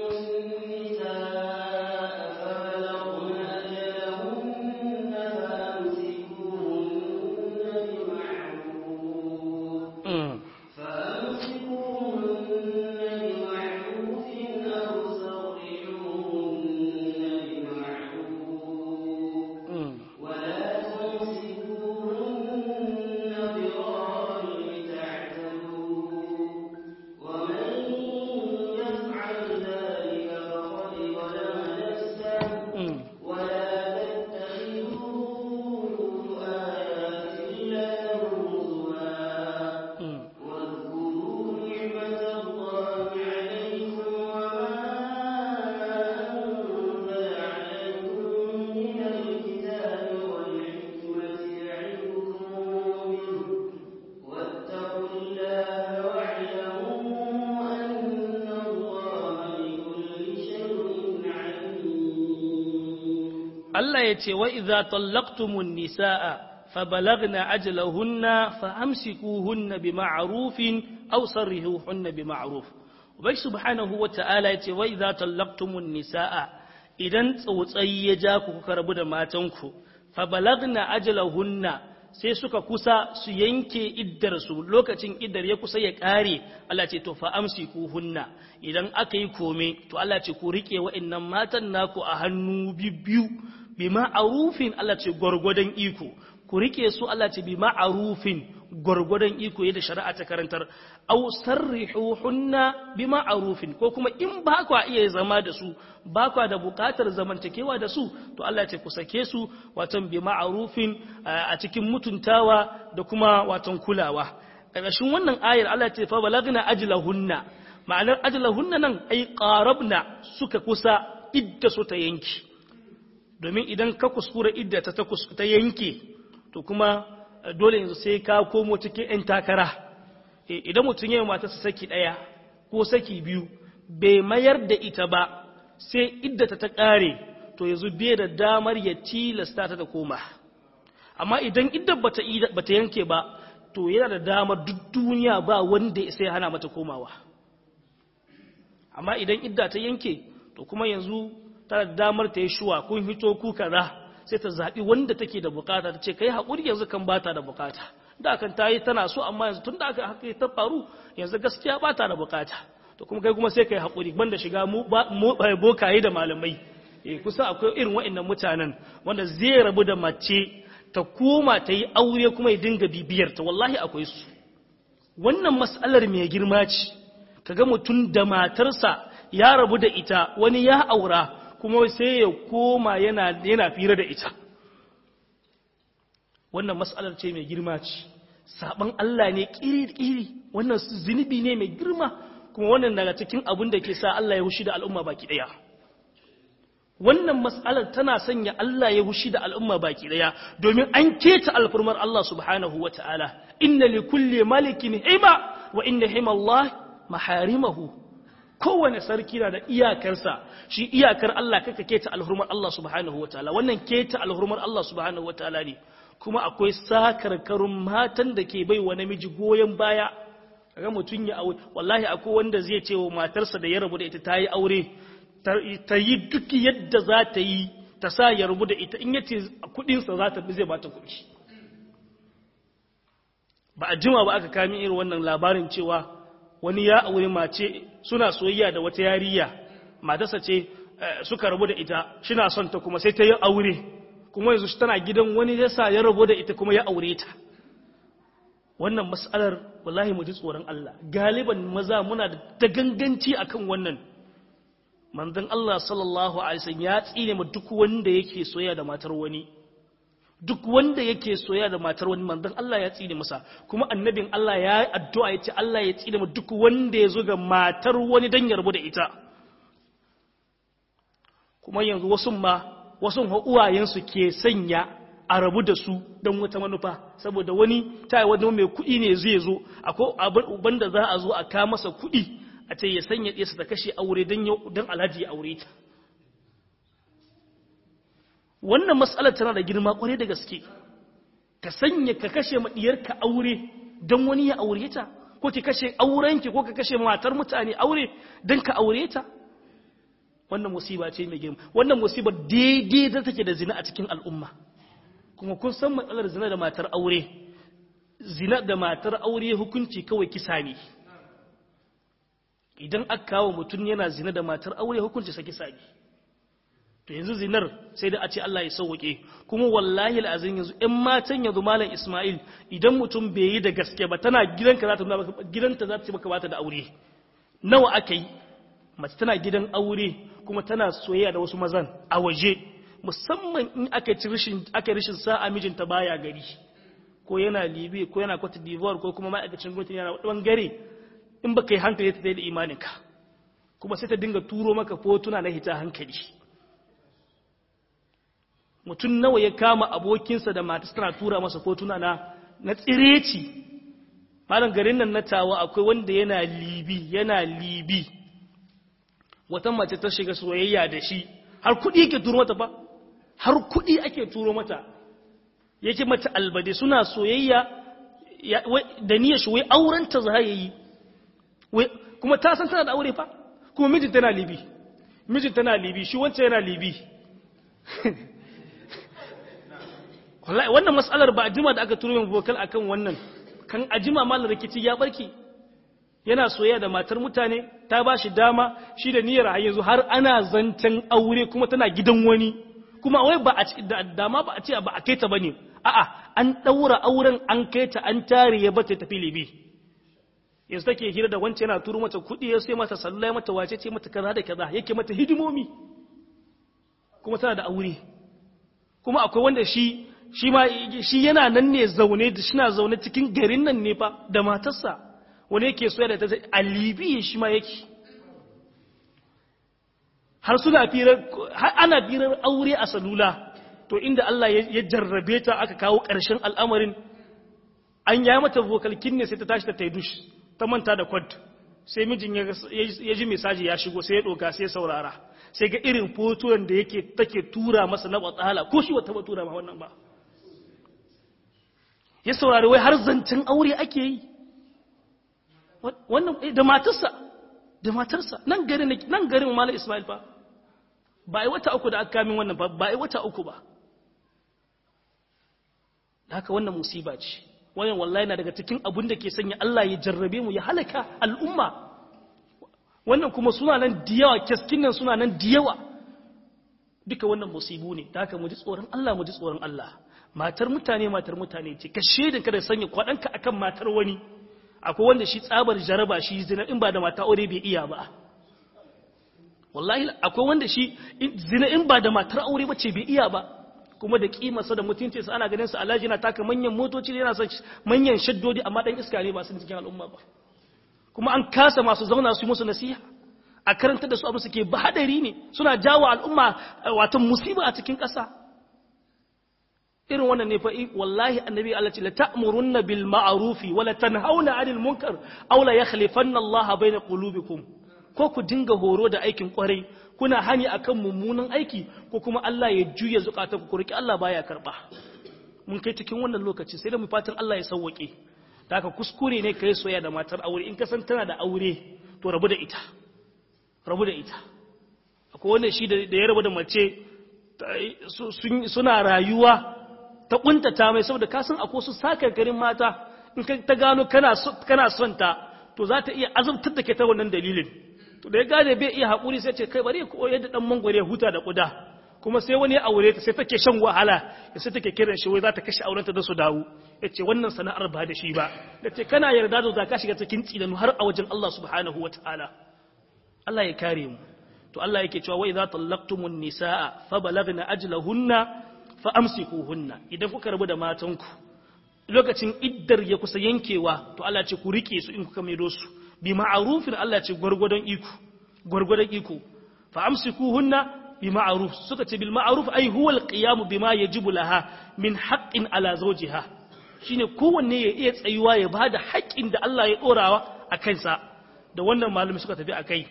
Allah ya ce wa idza tallaqtumun nisaa fabalagna ajalahunna faamsikuhunna bima'rufin aw sarrihuhunna bima'ruf ubai subhanahu wa ta'ala ya ce wa idza tallaqtumun nisaa idan tsautsayi ya ja ku kuka rabu da matanku fabalagna ajalahunna sai suka kusa su yanke iddar su lokacin iddar ya kusa ya kare Allah ce to fa amsikuhunna idan aka yi kome to Allah ce ku rike wa'annan matan naku a hannu biyu bi ma'arufin Allah ce gwargwadon iko ku rike su Allah ce bi ma'arufin gwargwadon iko yadda shari'a ta karantar aw sarrihuhunna bi ma'arufin ko kuma in ba kwa iya zama da su ba kwa da bukatar zamantakewa da su to Allah ce ku sake su watan bi ma'arufin a cikin mutuntawa da kuma watan kulawa ƙarƙashin wannan ayar Allah ce fa balagna ajlahunna ma'anar ajlahunna nan ai qarabna suka kusa idda su ta yanki domin idan ka kuskura idda ta ta yanke to kuma dole yanzu sai ka komo cikin 'yan takara idan mutum yi matarsa saki ɗaya ko saki biyu bai mayar da ita ba sai iddata ta ƙare to yanzu bai da damar ya tilasta ta da koma amma idan idda bata yanke ba to yana da damar duk duniya ba wanda sai hana mata komawa amma idan idda ta yanke to kuma yanzu tana da damar ta yi shuwa kun hito ku kaza sai ta zaɓi wanda take da bukata ta ce kai haƙuri yanzu kan bata da bukata da kan ta yi tana so amma yanzu tun da aka haka ta faru yanzu gaskiya bata da bukata to kuma kai kuma sai kai haƙuri banda shiga mu bokaye da malamai eh kusa akwai irin waɗannan mutanen wanda zai rabu da mace ta koma ta yi aure kuma ya dinga bibiyar ta wallahi akwai su wannan mas'alar mai girma ce kaga mutum da matarsa ya rabu da ita wani ya aura kuma sai ya koma yana yana fira da ita wannan mas'alar ce mai girma ce saban Allah ne kiri-kiri wannan zunubi ne mai girma kuma wannan daga cikin abin da ke sa Allah ya hushi da al'umma baki daya wannan mas'alar tana sanya Allah ya hushi da al'umma baki daya domin an keta alfurmar Allah subhanahu wata'ala inna li kulli malikin hima wa inna hima Allah maharimahu kowane sarki na da iyakarsa shi iyakar Allah kaka keta alhurmar Allah subhanahu wataala wannan keta alhurmar Allah subhanahu wataala ne kuma akwai sakarkarun matan da ke bai wa namiji goyon baya kaga mutun ya aure wallahi akwai wanda zai ce wa matarsa da ya rabu da ita ta yi aure ta yi duk yadda za ta yi ta sa ya rabu da ita in yace kudin sa za ta bi zai bata kudi ba a jima ba aka kami irin wannan labarin cewa wani ya aure mace suna soyayya da wata yariya matarsa ce suka rabu da ita shina son ta kuma sai ta yi aure kuma yanzu tana gidan wani yasa ya rabu da ita kuma ya aure ta wannan mas'alar wallahi mu ji tsoron Allah galiban maza muna da ganganci akan wannan manzon Allah sallallahu alaihi wasallam ya tsine mu duk wanda yake soyayya da matar wani duk wanda yake soyayya da matar wani manzon Allah ya tsine masa kuma annabin Allah ya yi addu'a ya ce Allah ya tsine mu duk wanda ya zo ga matar wani dan ya rabu da ita kuma yanzu wasu ma wasu uwayensu ke sanya a rabu da su don wata manufa saboda wani ta wani mai kuɗi ne zai zo akwai abin da za a zo a ka masa kuɗi a ce ya sanya ɗesa ta kashe aure don alhaji ya aure ta wannan matsalar tana da girma kwarai da gaske ka sanya ka kashe maɗiyarka aure don wani ya aure ta ko ki kashe aurenki ko ka kashe matar mutane aure don ka aure ta wannan musiba ce mai girma wannan musiba daidai da take da zina a cikin al'umma kuma kun san matsalar zina da matar aure zina da matar aure hukunci kawai kisa ne idan aka kawo mutum yana zina da matar aure hukunci sa kisa ne to yanzu zinar sai da a ce Allah ya sauke kuma wallahi al'azin yanzu ɗan matan yanzu malam Ismail idan mutum bai yi da gaske ba tana gidanka za ta nuna gidanta za ta ce maka bata da aure nawa aka yi mace tana gidan aure kuma tana soyayya da wasu mazan a waje musamman in aka ci rishin aka rishin sa'a mijinta baya gari ko yana Libi ko yana Cote d'Ivoire ko kuma ma'aikacin gwamnati yana bangare in baka yi hankali ta da imaninka kuma sai ta dinga turo maka fotuna na hita hankali mutum nawa ya kama abokinsa da matarsa tana tura masa fotuna na na tsireci malam garin nan na tawa akwai wanda yana libi yana libi wata mace ta shiga soyayya da shi har kuɗi yake turo mata ba har kuɗi ake turo mata yake mata albade suna soyayya da niyyar shi wai auren ta za yi kuma ta san tana da aure fa kuma mijin tana libi mijin tana libi shi wancan yana libi wallahi wannan mas'alar ba a jima da aka turo min vocal akan wannan kan a jima malar rikici ya barki yana soyayya da matar mutane ta ba shi dama shi da niyyar har yanzu har ana zancen aure kuma tana gidan wani kuma wai ba a dama ba a ce ba a kai ta bane a'a an daura auren an kai ta an tare ya bata tafi libi yanzu take hira da wancan yana turo mata kuɗi ya sai mata sallah mata wace ce mata kaza da kaza yake mata hidimomi kuma tana da aure kuma akwai wanda shi shi ma shi yana nan ne zaune da shi na zaune cikin garin nan ne fa da matarsa wani yake soya da ta a libiya shi ma yake har suna firar har ana firar aure a salula to inda Allah ya jarrabe ta aka kawo ƙarshen al'amarin an ya mata vokalkin ne sai ta tashi ta taidush ta manta da kwad sai mijin ya ji mesaji ya shigo sai ya ɗoka sai ya saurara sai ga irin fotunan da yake take tura masa na batsala ko shi wata ba tura ma wannan ba ya saurari wai har zancen aure ake yi wannan da matarsa da matarsa nan garin nan garin malam Ismail fa ba ai wata uku da aka kamin wannan ba ba ai wata uku ba haka wannan musiba ce wannan wallahi na daga cikin abun da ke sanya Allah ya jarrabe mu ya halaka al'umma wannan kuma suna nan da yawa keskin nan suna nan da yawa duka wannan musibu ne da haka mu ji tsoron Allah mu ji tsoron Allah matar mutane matar mutane ce ka shedin kada sanya kwadanka akan matar wani akwai wanda shi tsabar jaraba shi zina in ba da mata aure bai iya ba wallahi akwai wanda shi zina in ba da matar aure ba ce bai iya ba kuma da kimarsa da mutuncinsa ana ganin sa alhaji yana taka manyan motoci yana son manyan shaddodi amma dan iska ne ba su cikin al'umma ba kuma an kasa masu zauna su yi musu nasiha a karanta da su abu suke ba hadari ne suna jawo al'umma wato musiba a cikin ƙasa irin wannan ne fa wallahi annabi Allah ce la ta'murunna bil ma'rufi wa la tanhauna 'anil munkar aw la yakhlifanna Allah bayna qulubikum ko ku dinga horo da aikin kwarai kuna hani akan mummunan aiki ko kuma Allah ya juya zukata ku kurki Allah baya karba mun kai cikin wannan lokaci sai da mu fatan Allah ya sauwake da haka kuskure ne kai soyayya da matar aure in ka san tana da aure to rabu da ita rabu da ita akwai wanda shi da ya rabu da mace suna rayuwa ta kuntata mai saboda ka san akwai su sakarkarin mata in ta gano kana son ta to za ta iya azabtar da ke ta wannan dalilin to da ya gane bai iya haƙuri sai ce kai bari ko yadda dan mangware ya huta da kuda kuma sai wani ya aure ta sai take shan wahala ya sai take kiran shi wai za ta kashe aurenta da su dawo ya ce wannan sana'ar ba da shi ba da ce kana yarda da za ka shiga cikin tsinanu har a wajen Allah subhanahu wa ta'ala Allah ya kare mu to Allah yake cewa wa idza tallaqtumun nisaa fa balagna ajlahunna fa amsikuhunna idan kuka rabu da matanku lokacin iddar ya kusa yankewa to Allah ce ku rike su in kuka maido su bi ma'arufin Allah ce gwargwadon iko gwargwadon iko fa amsikuhunna bi ma'ruf suka ce bil ma'ruf ai huwa al-qiyam bima yajibu laha min haqqin ala zawjiha shine kowanne ya iya tsayuwa ya bada haƙƙin da Allah ya dorawa a kansa da wannan malami suka tafi akai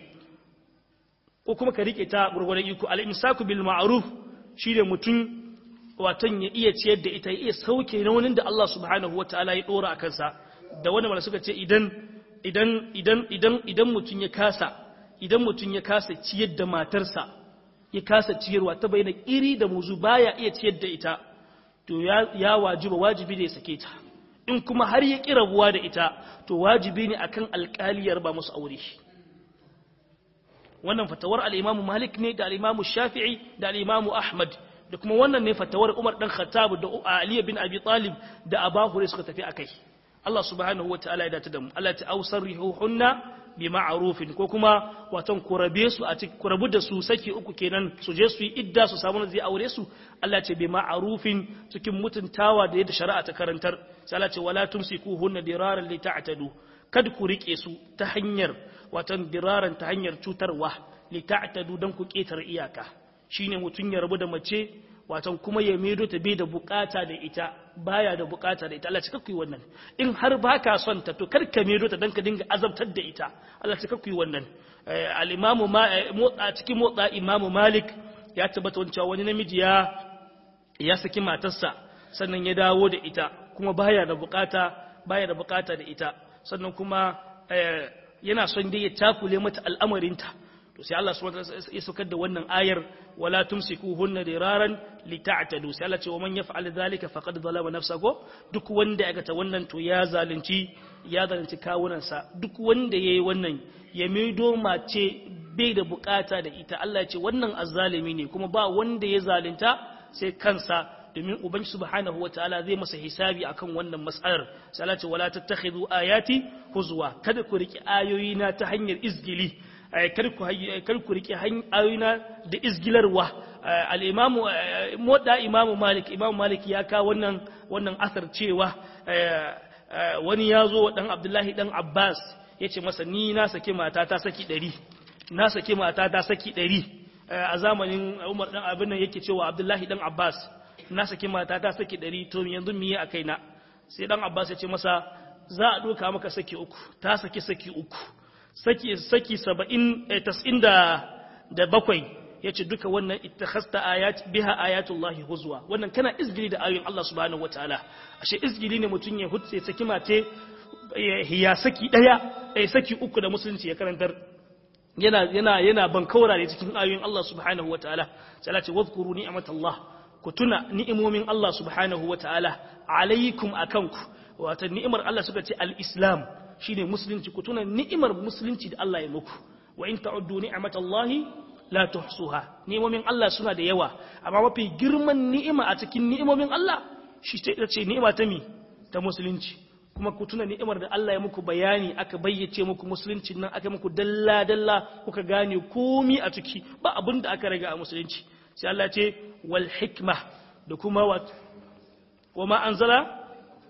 ko kuma ka rike ta gurgurdan iko al-imsaku bil ma'ruf shine mutum watan ya iya ciyar da ita ya iya sauke nauyin da Allah subhanahu wataala ya dora a kansa da wannan malami suka ce idan idan idan idan idan mutum ya kasa idan mutum ya kasa ciyar da matarsa ya kasa ciyarwa ta bayyana iri da muzu baya iya ciyar da ita to ya wajiba wajibi ne ya sake ta in kuma har ya ƙi rabuwa da ita to wajibi ne akan alƙaliyar ba musu aure wannan fatawar al-Imam Malik ne da al-Imam Shafi'i da al-Imam Ahmad da kuma wannan ne fatawar Umar dan Khattab da Ali bin Abi Talib da Abu Hurairah suka tafi akai Allah subhanahu wataala ya dace da mu Allah ta ausarrihuhunna bi ma'arufin ko kuma watan kurabe su a cikin kurabu da su saki uku kenan su je su yi idda su samu zai aure su Allah ce bi ma'arufin cikin mutuntawa da yadda shari'a ta karantar sai Allah ce wala tumsikuhunna diraran li ta'tadu kad ku rike su ta hanyar watan diraran ta hanyar cutarwa li ta'tadu dan ku ketar iyaka shine mutun ya rabu da mace watan kuma ya medo ta bai da bukata da ita baya da bukata da ita Allah cika kuyi wannan in har baka son ta to kar ka medo ta dan ka dinga azabtar da ita Allah cika kuyi wannan al-imamu ma motsa cikin motsa imamu Malik ya tabbata wancewa wani namiji ya ya saki matarsa sannan ya dawo da ita kuma baya da bukata baya da bukata da ita sannan kuma yana son dai ya takule mata al'amarinta to sai Allah subhanahu wa ya saukar da wannan ayar wala tumsikuhunna diraran lita'tadu sai Allah ce wa man yaf'al dhalika faqad zalama nafsahu duk wanda ya ta wannan to ya zalunci ya zalunci kawunansa duk wanda yayi wannan ya mido mace bai da bukata da ita Allah ya ce wannan azzalimi ne kuma ba wanda ya zalunta sai kansa domin ubangi subhanahu wataala zai masa hisabi akan wannan mas'alar sai Allah ce wala tattakhidhu ayati huzwa kada ku riki ayoyina ta hanyar izgili kar ku rike ayoyina da izgilarwa al'imamu moda imamu malik imamu malik ya kawo wannan wannan asar cewa wani ya zo dan abdullahi dan abbas ya ce masa ni na saki mata ta saki ɗari na saki mata ta saki ɗari a zamanin umar dan abin nan yake cewa abdullahi dan abbas na saki mata ta saki ɗari to yanzu miye a kaina sai dan abbas ya ce masa za a ɗoka maka saki uku ta saki saki uku saki saki saba'in tas'in da da bakwai ya ce duka wannan ittakhasta ayat biha ayatullahi huzwa wannan kana izgili da ayoyin Allah subhanahu wataala ashe izgili ne mutum ya hutse saki mace ya saki daya eh saki uku da musulunci ya karantar yana yana yana bankaura ne cikin ayoyin Allah subhanahu wataala sai Allah ce wadhkuru ni'matallah ku tuna ni'imomin Allah subhanahu wataala alaikum akanku wato ni'imar Allah suka ce al-islam shine musulunci ku tuna ni'imar musulunci da Allah ya muku wa in ta'uddu ni'matallahi la tuhsuha ni'imomin Allah suna da yawa amma mafi girman ni'ima a cikin ni'imomin Allah shi ta ce ni'ima ta mi ta musulunci kuma ku tuna ni'imar da Allah ya muku bayani aka bayyace muku musulunci nan aka muku dalla dalla kuka gane komi a ciki ba abin da aka raga a musulunci sai Allah ce wal hikma da kuma wa ma anzala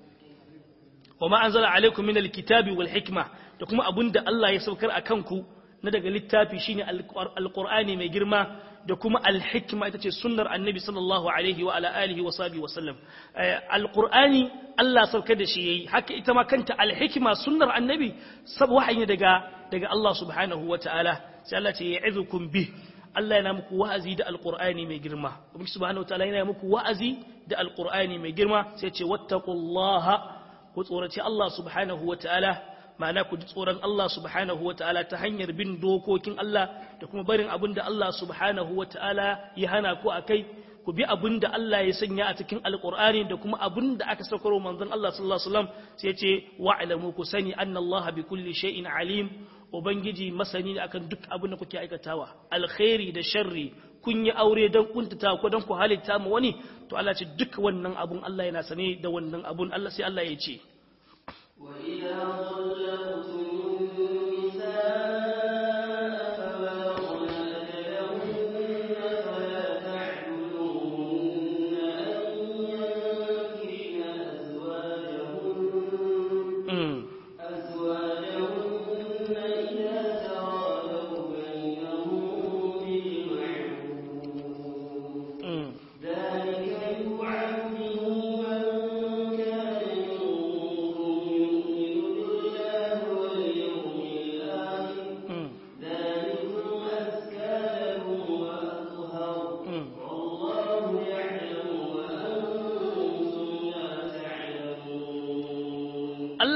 wa ma anzala alaikum min alkitabi wal hikma da kuma abinda Allah ya saukar akan ku na daga littafi shine alqur'ani mai girma da kuma alhikma ita ce sunnar annabi sallallahu alaihi wa ala alihi wa sahbihi wa sallam alqur'ani Allah saukar da shi yayi haka ita ma kanta alhikma sunnar annabi sab wahayi daga daga Allah subhanahu wa ta'ala sai Allah ce ya'izukum bih Allah yana muku wa'azi da alqur'ani mai girma kuma subhanahu wa ta'ala yana muku wa'azi da alqur'ani mai girma sai ce wattaqullaha ku tsoraci Allah subhanahu wa ta'ala ma'ana ku ji tsoron Allah subhanahu wa ta'ala ta hanyar bin dokokin Allah da kuma barin abin da Allah subhanahu wa ta'ala ya hana ku a kai ku bi abin da Allah ya sanya a cikin alƙur'ani da kuma abin da aka saukaro manzon Allah sallallahu alaihi wasallam sai ce wa'lamu ku sani anna Allah bi kulli shay'in alim ubangiji masani ne akan duk abin da kuke aikatawa alkhairi da sharri kun yi aure don kuntata ko don ku halitta mu wani to Allah ce duk wannan abun Allah yana sane da wannan abun Allah sai Allah ya ce
wa idza طلقتم النساء فبلغن أجلهن فلا تعدلوهن أن ينكحن أزواجهن أزواجهن إذا تراضوا بينهم بالمعروف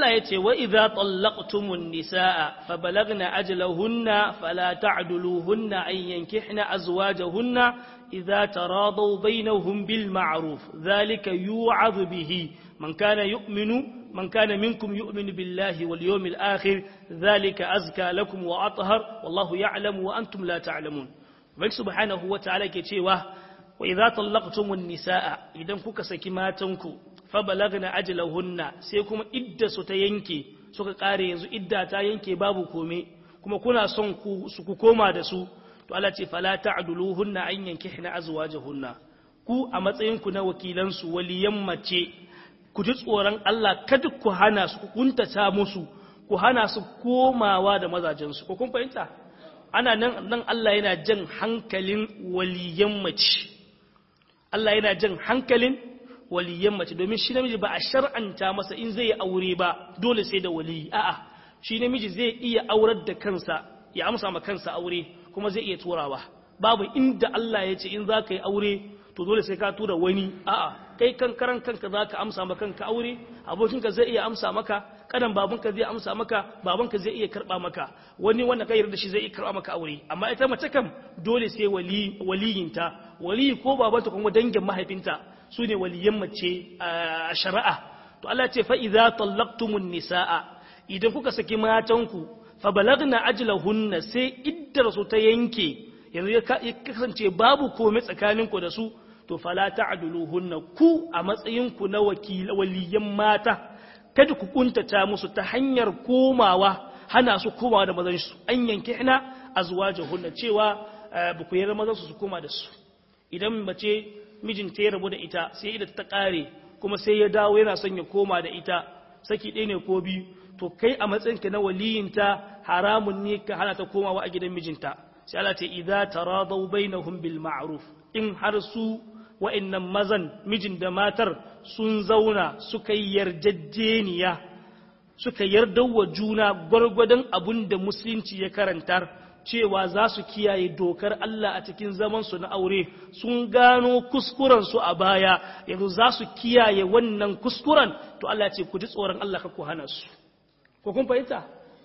Allah ya ce wa idza tallaqtumun nisaa fa balagna ajalahunna fala ta'duluhunna an yankihna azwajahunna idza taradaw bainahum bil ma'ruf dhalika yu'adhu bihi man kana yu'minu man kana minkum yu'minu billahi wal yawmil akhir dhalika azka lakum wa athhar wallahu ya'lamu wa antum la ta'lamun bai subhanahu wa ta'ala ke cewa wa idza tallaqtumun nisaa idan kuka saki matanku fa balagna ajalahunna sai kuma idda su ta yanke suka kare yanzu idda ta yanke babu kome kuma kuna son ku su ku koma da su to Allah ce fala ta'duluhunna an yankihna azwajahunna ku a matsayin ku na wakilan su waliyan mace ku ji tsoron Allah kada ku hana su ku kuntata musu ku hana su komawa da mazajen su ko kun fahimta ana nan nan Allah yana jan hankalin waliyan mace Allah yana jan hankalin waliyan mace domin shi namiji ba a shar'anta masa in zai aure ba dole sai da waliyi a'a shi namiji zai iya aurar da kansa ya amsa ma kansa aure kuma zai iya turawa babu inda Allah ya ce in za ka yi aure to dole sai ka tura wani a'a kai kan karan kanka za ka amsa ma kanka aure abokinka zai iya amsa maka kadan babanka zai amsa maka babanka zai iya karba maka wani wanda ka yarda shi zai iya karba maka aure amma ita mace kam dole sai wali waliyinta waliyi ko babanta kuma dangin mahaifinta su ne waliyan mace a shari'a to Allah ce fa idza tallaqtumun nisaa idan kuka saki matanku fa balagna ajlahunna sai iddar su ta yanke yanzu ya kasance babu komai tsakaninku da su to fala ta'duluhunna ku a matsayin ku na wakil waliyan mata kada ku kuntata musu ta hanyar komawa hana su komawa da mazan su an yanke ina azwajuhunna cewa ba ku yarda mazan su su koma da su idan mace mijinta ya rabu da ita sai ida ta kare kuma sai ya dawo yana son ya koma da ita saki ɗaya ne ko biyu to kai a matsayinka na waliyinta haramun ne ka hana ta komawa a gidan mijinta sai Allah ce idza taradaw bainahum bil ma'ruf in har su wa'annan mazan mijin da matar sun zauna suka yi yarjejeniya suka yarda wa juna gwargwadon abun da musulunci ya karantar cewa za su kiyaye dokar Allah a cikin zamansu na aure sun gano kuskurensu a baya yanzu za su kiyaye wannan kuskuren to Allah ce ku ji tsoron Allah ka ku hana su ko kun fahimta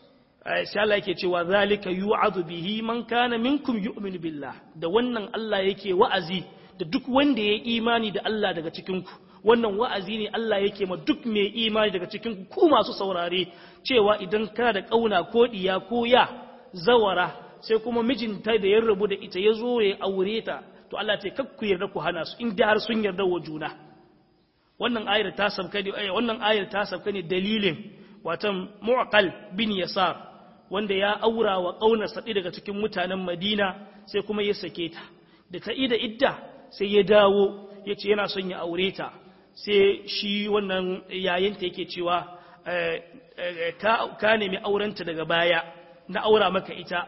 sai Allah yake cewa zalika yu'adhu bihi man kana minkum yu'minu billah da wannan Allah yake wa'azi da duk wanda ya imani da Allah daga cikin ku wannan wa'azi ne Allah yake ma duk mai imani daga cikin ku masu saurare cewa idan kana da kauna ko diya ko ya zawara sai kuma mijinta da ya rabu da ita ya zo ya aure ta to Allah ce kakku yarda ku hana su in da har sun yarda wa juna wannan ayar ta sabka ne wannan ayar ta sabka ne dalilin watan mu'aqal bin yasar wanda ya aura wa kauna sadi daga cikin mutanen Madina sai kuma ya sake ta da ta ida idda sai ya dawo yace yana son ya aure ta sai shi wannan yayinta yake cewa ka nemi aurenta daga baya na aura maka ita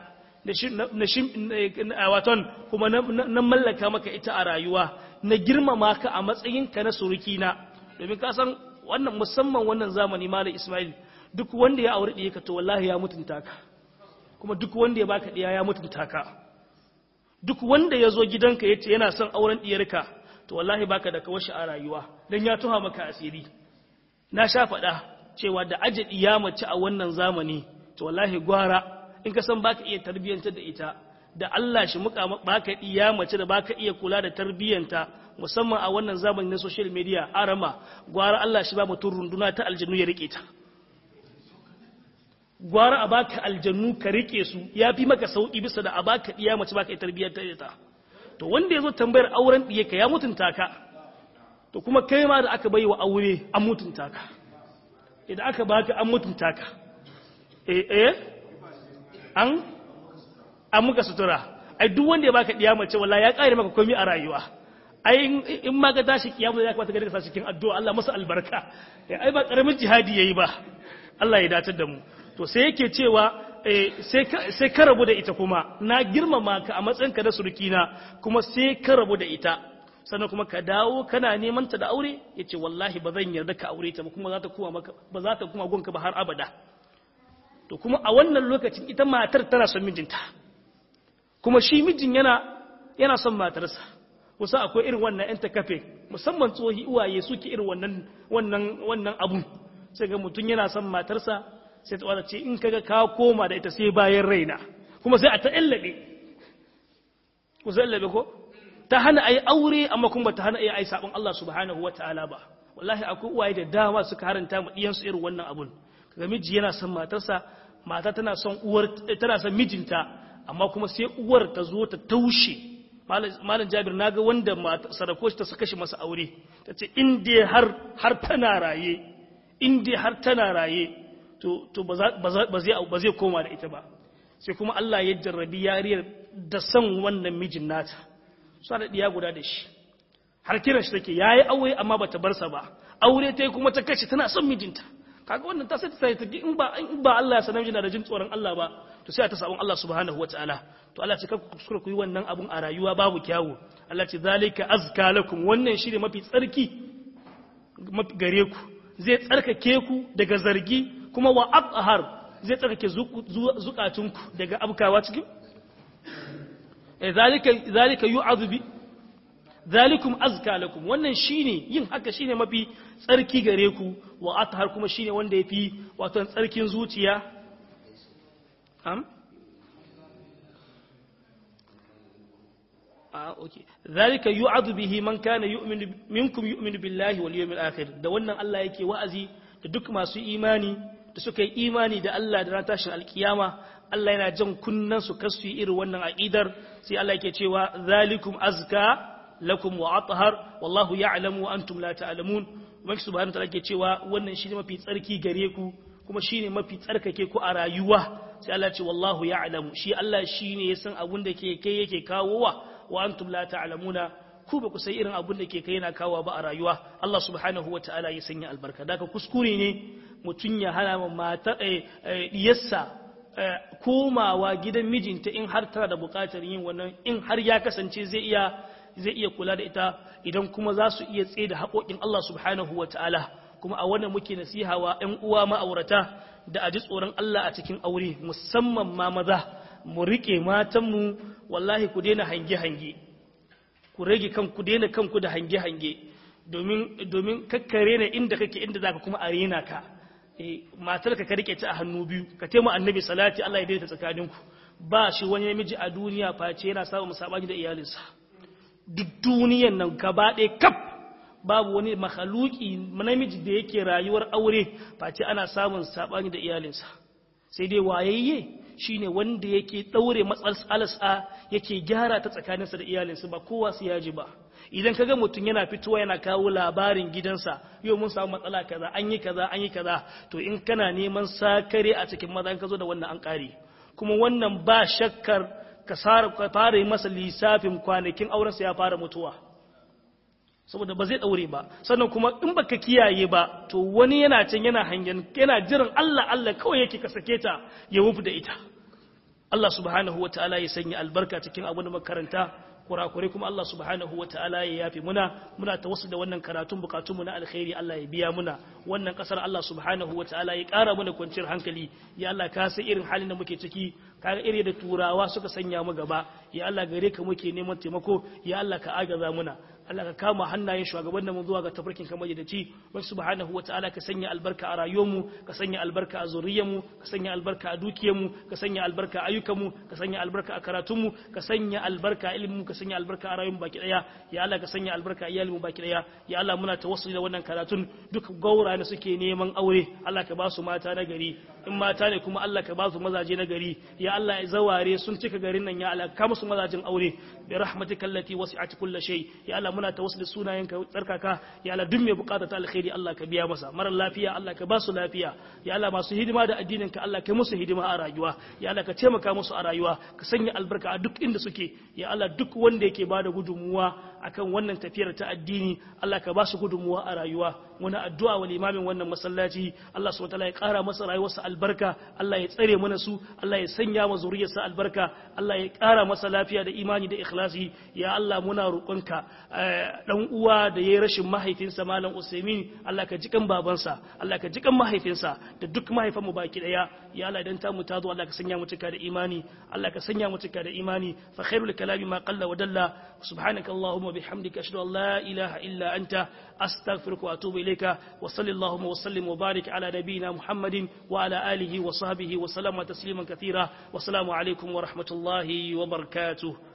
na waton kuma na mallaka maka ita a rayuwa na girmama ka a matsayinka na surukina domin ka san wannan musamman wannan zamani malam Ismail duk wanda ya aure ɗaya ka to wallahi ya mutunta ka kuma duk wanda ya baka ɗiya ya mutunta ka duk wanda ya zo gidanka ya ce yana son auren ɗiyarka to wallahi baka da kawashi a rayuwa don ya tuha maka asiri na sha faɗa cewa da aje ɗiya mace a wannan zamani to wallahi gwara in ka san baka iya tarbiyyantar da ita da Allah shi muka baka iya mace da baka iya kula da tarbiyyanta musamman a wannan zamani na social media arama gwara Allah shi ba mutum runduna ta aljannu ya rike ta gwara a baka aljannu ka rike su ya fi maka sauki bisa da a baka iya mace baka iya tarbiyyantar da ita to wanda ya zo tambayar auren ɗiye ka ya mutunta ka to kuma kai ma da aka bai wa aure an mutunta ka idan aka baka an mutunta ka eh eh an an muka sutura ai duk wanda ya baka diya mace wallahi ya kare maka komai a rayuwa ai in ma ga tashi kiyamu ya kamata ka sa cikin addu'a Allah masa albarka ai ba karamin jihadi yayi ba Allah ya datar da mu to sai yake cewa sai sai ka rabu da ita kuma na girmama ka a matsayinka da surukina kuma sai ka rabu da ita sannan kuma ka dawo kana neman ta da aure yace wallahi ba zan yarda ka aure ta ba kuma za ta kuma maka ba za ta kuma gonka ba har abada to kuma a wannan lokacin ita matar tana son mijinta kuma shi mijin yana yana son matarsa kusa akwai irin wannan yan kafe musamman tsohi uwaye suke irin wannan wannan wannan abun sai ga mutum yana son matarsa sai ta wata ce in kaga ka koma da ita sai bayan raina kuma sai a ta illabe ku sai illabe ko ta hana ayi aure amma kuma ta hana ayi ai sabon Allah subhanahu wataala ba wallahi akwai uwaye da dama suka haranta mu diyan su irin wannan abun kaga miji yana son matarsa mata tana son uwar tana son mijinta amma kuma sai uwar ta zo ta taushe malam jabir naga wanda sadako ta saka shi masa aure tace in dai har har tana raye in dai har tana raye to to ba zai ba zai koma da ita ba sai kuma Allah ya jarrabi yariyar da son wannan mijin nata su da diya guda da shi har kiran shi take yayi aure amma bata bar sa ba aure tai kuma ta kace tana son mijinta kaga wannan ta sai ta sai ta in ba in ba Allah ya sanar da jin tsoron Allah ba to sai ta sabon Allah subhanahu wataala to Allah ce kanku kuskura ku yi wannan abun a rayuwa babu kyawu Allah ce zalika azka lakum wannan shine mafi tsarki mafi gare ku zai tsarkake ku daga zargi kuma wa athhar zai tsarkake zukatunku daga abkawa cikin eh zalika zalika yu'adhu bi zalikum azka lakum wannan shine yin haka shine mafi tsarki gare ku wa athhar kuma shine wanda yafi wato tsarkin zuciya am ah okay zalika yu'adhu bihi man kana yu'minu minkum yu'minu billahi wal yawmil akhir da wannan Allah yake wa'azi da duk masu imani da suka yi imani da Allah da ran tashin alkiyama Allah yana jan kunnan su kasu irin wannan aqidar sai Allah yake cewa zalikum azka lakum wa athhar wallahu ya'lamu wa antum la ta'lamun wani subhanahu wa ta'ala ke cewa wannan shine mafi tsarki gare ku kuma shine mafi tsarkake ku a rayuwa sai Allah ce wallahu ya'lamu shi Allah shine ya san abun da ke kai yake kawowa wa antum la ta'lamuna ku ba ku sai irin abun da ke kai yana kawowa ba a rayuwa Allah subhanahu wa ta'ala ya sanya albarka daga kuskure ne mutun ya hana mata diyarsa komawa gidan mijinta in har tana da bukatar yin wannan in har ya kasance zai iya zai iya kula da ita idan kuma za su iya tsaye da haƙoƙin Allah subhanahu wa ta'ala kuma a wannan muke nasiha wa ‘yan uwa ma'aurata da a ji tsoron Allah a cikin aure musamman ma maza mu riƙe matanmu wallahi ku daina hange-hange ku rage kanku daina kanku da hange-hange domin kakkare ne inda kake inda za ka kuma a rena ka matar ka rike ta a hannu biyu ka taimaka annabi salati Allah ya daidaita tsakaninku ba shi wani namiji a duniya face yana samun sabani da iyalinsa duk duniyan nan gaba ɗaya kaf babu wani makhaluki namiji da yake rayuwar aure face ana samun sabani da iyalinsa sai dai wayayye shine wanda yake daure matsalsa yake gyara ta tsakaninsa da iyalinsa ba kowa su yaji ba idan kaga mutum yana fitowa yana kawo labarin gidansa yau mun samu matsala kaza an yi kaza an yi kaza to in kana neman sakare a cikin maza ka zo da wannan an kare kuma wannan ba shakkar ka fara yi masa lissafin kwanakin aurensa ya fara mutuwa saboda ba zai daure ba sannan kuma in baka kiyaye ba to wani yana can yana hangen yana jiran Allah Allah kawai yake ka sake ta ya wufu da ita Allah subhanahu wataala ya sanya albarka cikin abin da makaranta kurakurai kuma Allah subhanahu wa ta'ala ya yafi muna muna ta wasu da wannan karatun bukatunmu na alkhairi Allah ya biya muna wannan kasar Allah subhanahu wa ta'ala ya ƙara mana kwanciyar hankali ya Allah ka san irin halin da muke ciki kaga iri da turawa suka sanya mu gaba ya Allah gare ka muke neman taimako ya Allah ka agaza muna Allah ka kama hannayen shugaban mu zuwa ga tafarkin kamar da ci wani subhanahu wataala ka sanya albarka a rayuwarmu ka sanya albarka a zuriyarmu ka sanya albarka a dukiyarmu ka sanya albarka a ayyukanmu ka sanya albarka a karatunmu ka sanya albarka a ilimin ka sanya albarka a rayuwarmu baki daya ya Allah ka sanya albarka a iyalinmu baki daya ya Allah muna tawassuli da wannan karatun duk gaura ne suke neman aure Allah ka ba su mata na gari in mata ne kuma Allah ka ba su mazaje na gari ya Allah ya zaware sun cika garin nan ya Allah ka musu mazajin aure bi rahmatika allati wasi'at kulli shay ya Allah muna tawassuli sunayenka tsarkaka ya Allah duk mai bukata ta alkhairi Allah ka biya masa mara lafiya Allah ka ba su lafiya ya Allah masu hidima da addinin ka Allah ka musu hidima a rayuwa ya Allah ka taimaka musu a rayuwa ka sanya albarka a duk inda suke ya Allah duk wanda yake bada gudunmuwa akan wannan tafiyar ta addini Allah ka ba su gudunmuwa a rayuwa muna addu'a wa limamin wannan masallaci Allah subhanahu wataala ya kara masa rayuwarsa albarka Allah ya tsare mana su Allah ya sanya ma zuriyarsa albarka Allah ya kara masa lafiya da imani da ikhlasi ya Allah muna roƙonka dan uwa da yayi rashin mahaifinsa malam Usaimin Allah ka jikan babansa Allah ka jikan mahaifinsa da duk mahaifanmu baki daya ya Allah idan ta mu tazo Allah ka sanya mu cika da imani Allah ka sanya mu cika da imani fa khairul kalami ma qalla wa dalla subhanaka allahumma bihamdika ashhadu an la ilaha illa anta astaghfiruka wa atubu ilayk إليك وصل اللهم وسلم وبارك على نبينا محمد وعلى آله وصحبه وسلم تسليما كثيرا والسلام عليكم ورحمة الله وبركاته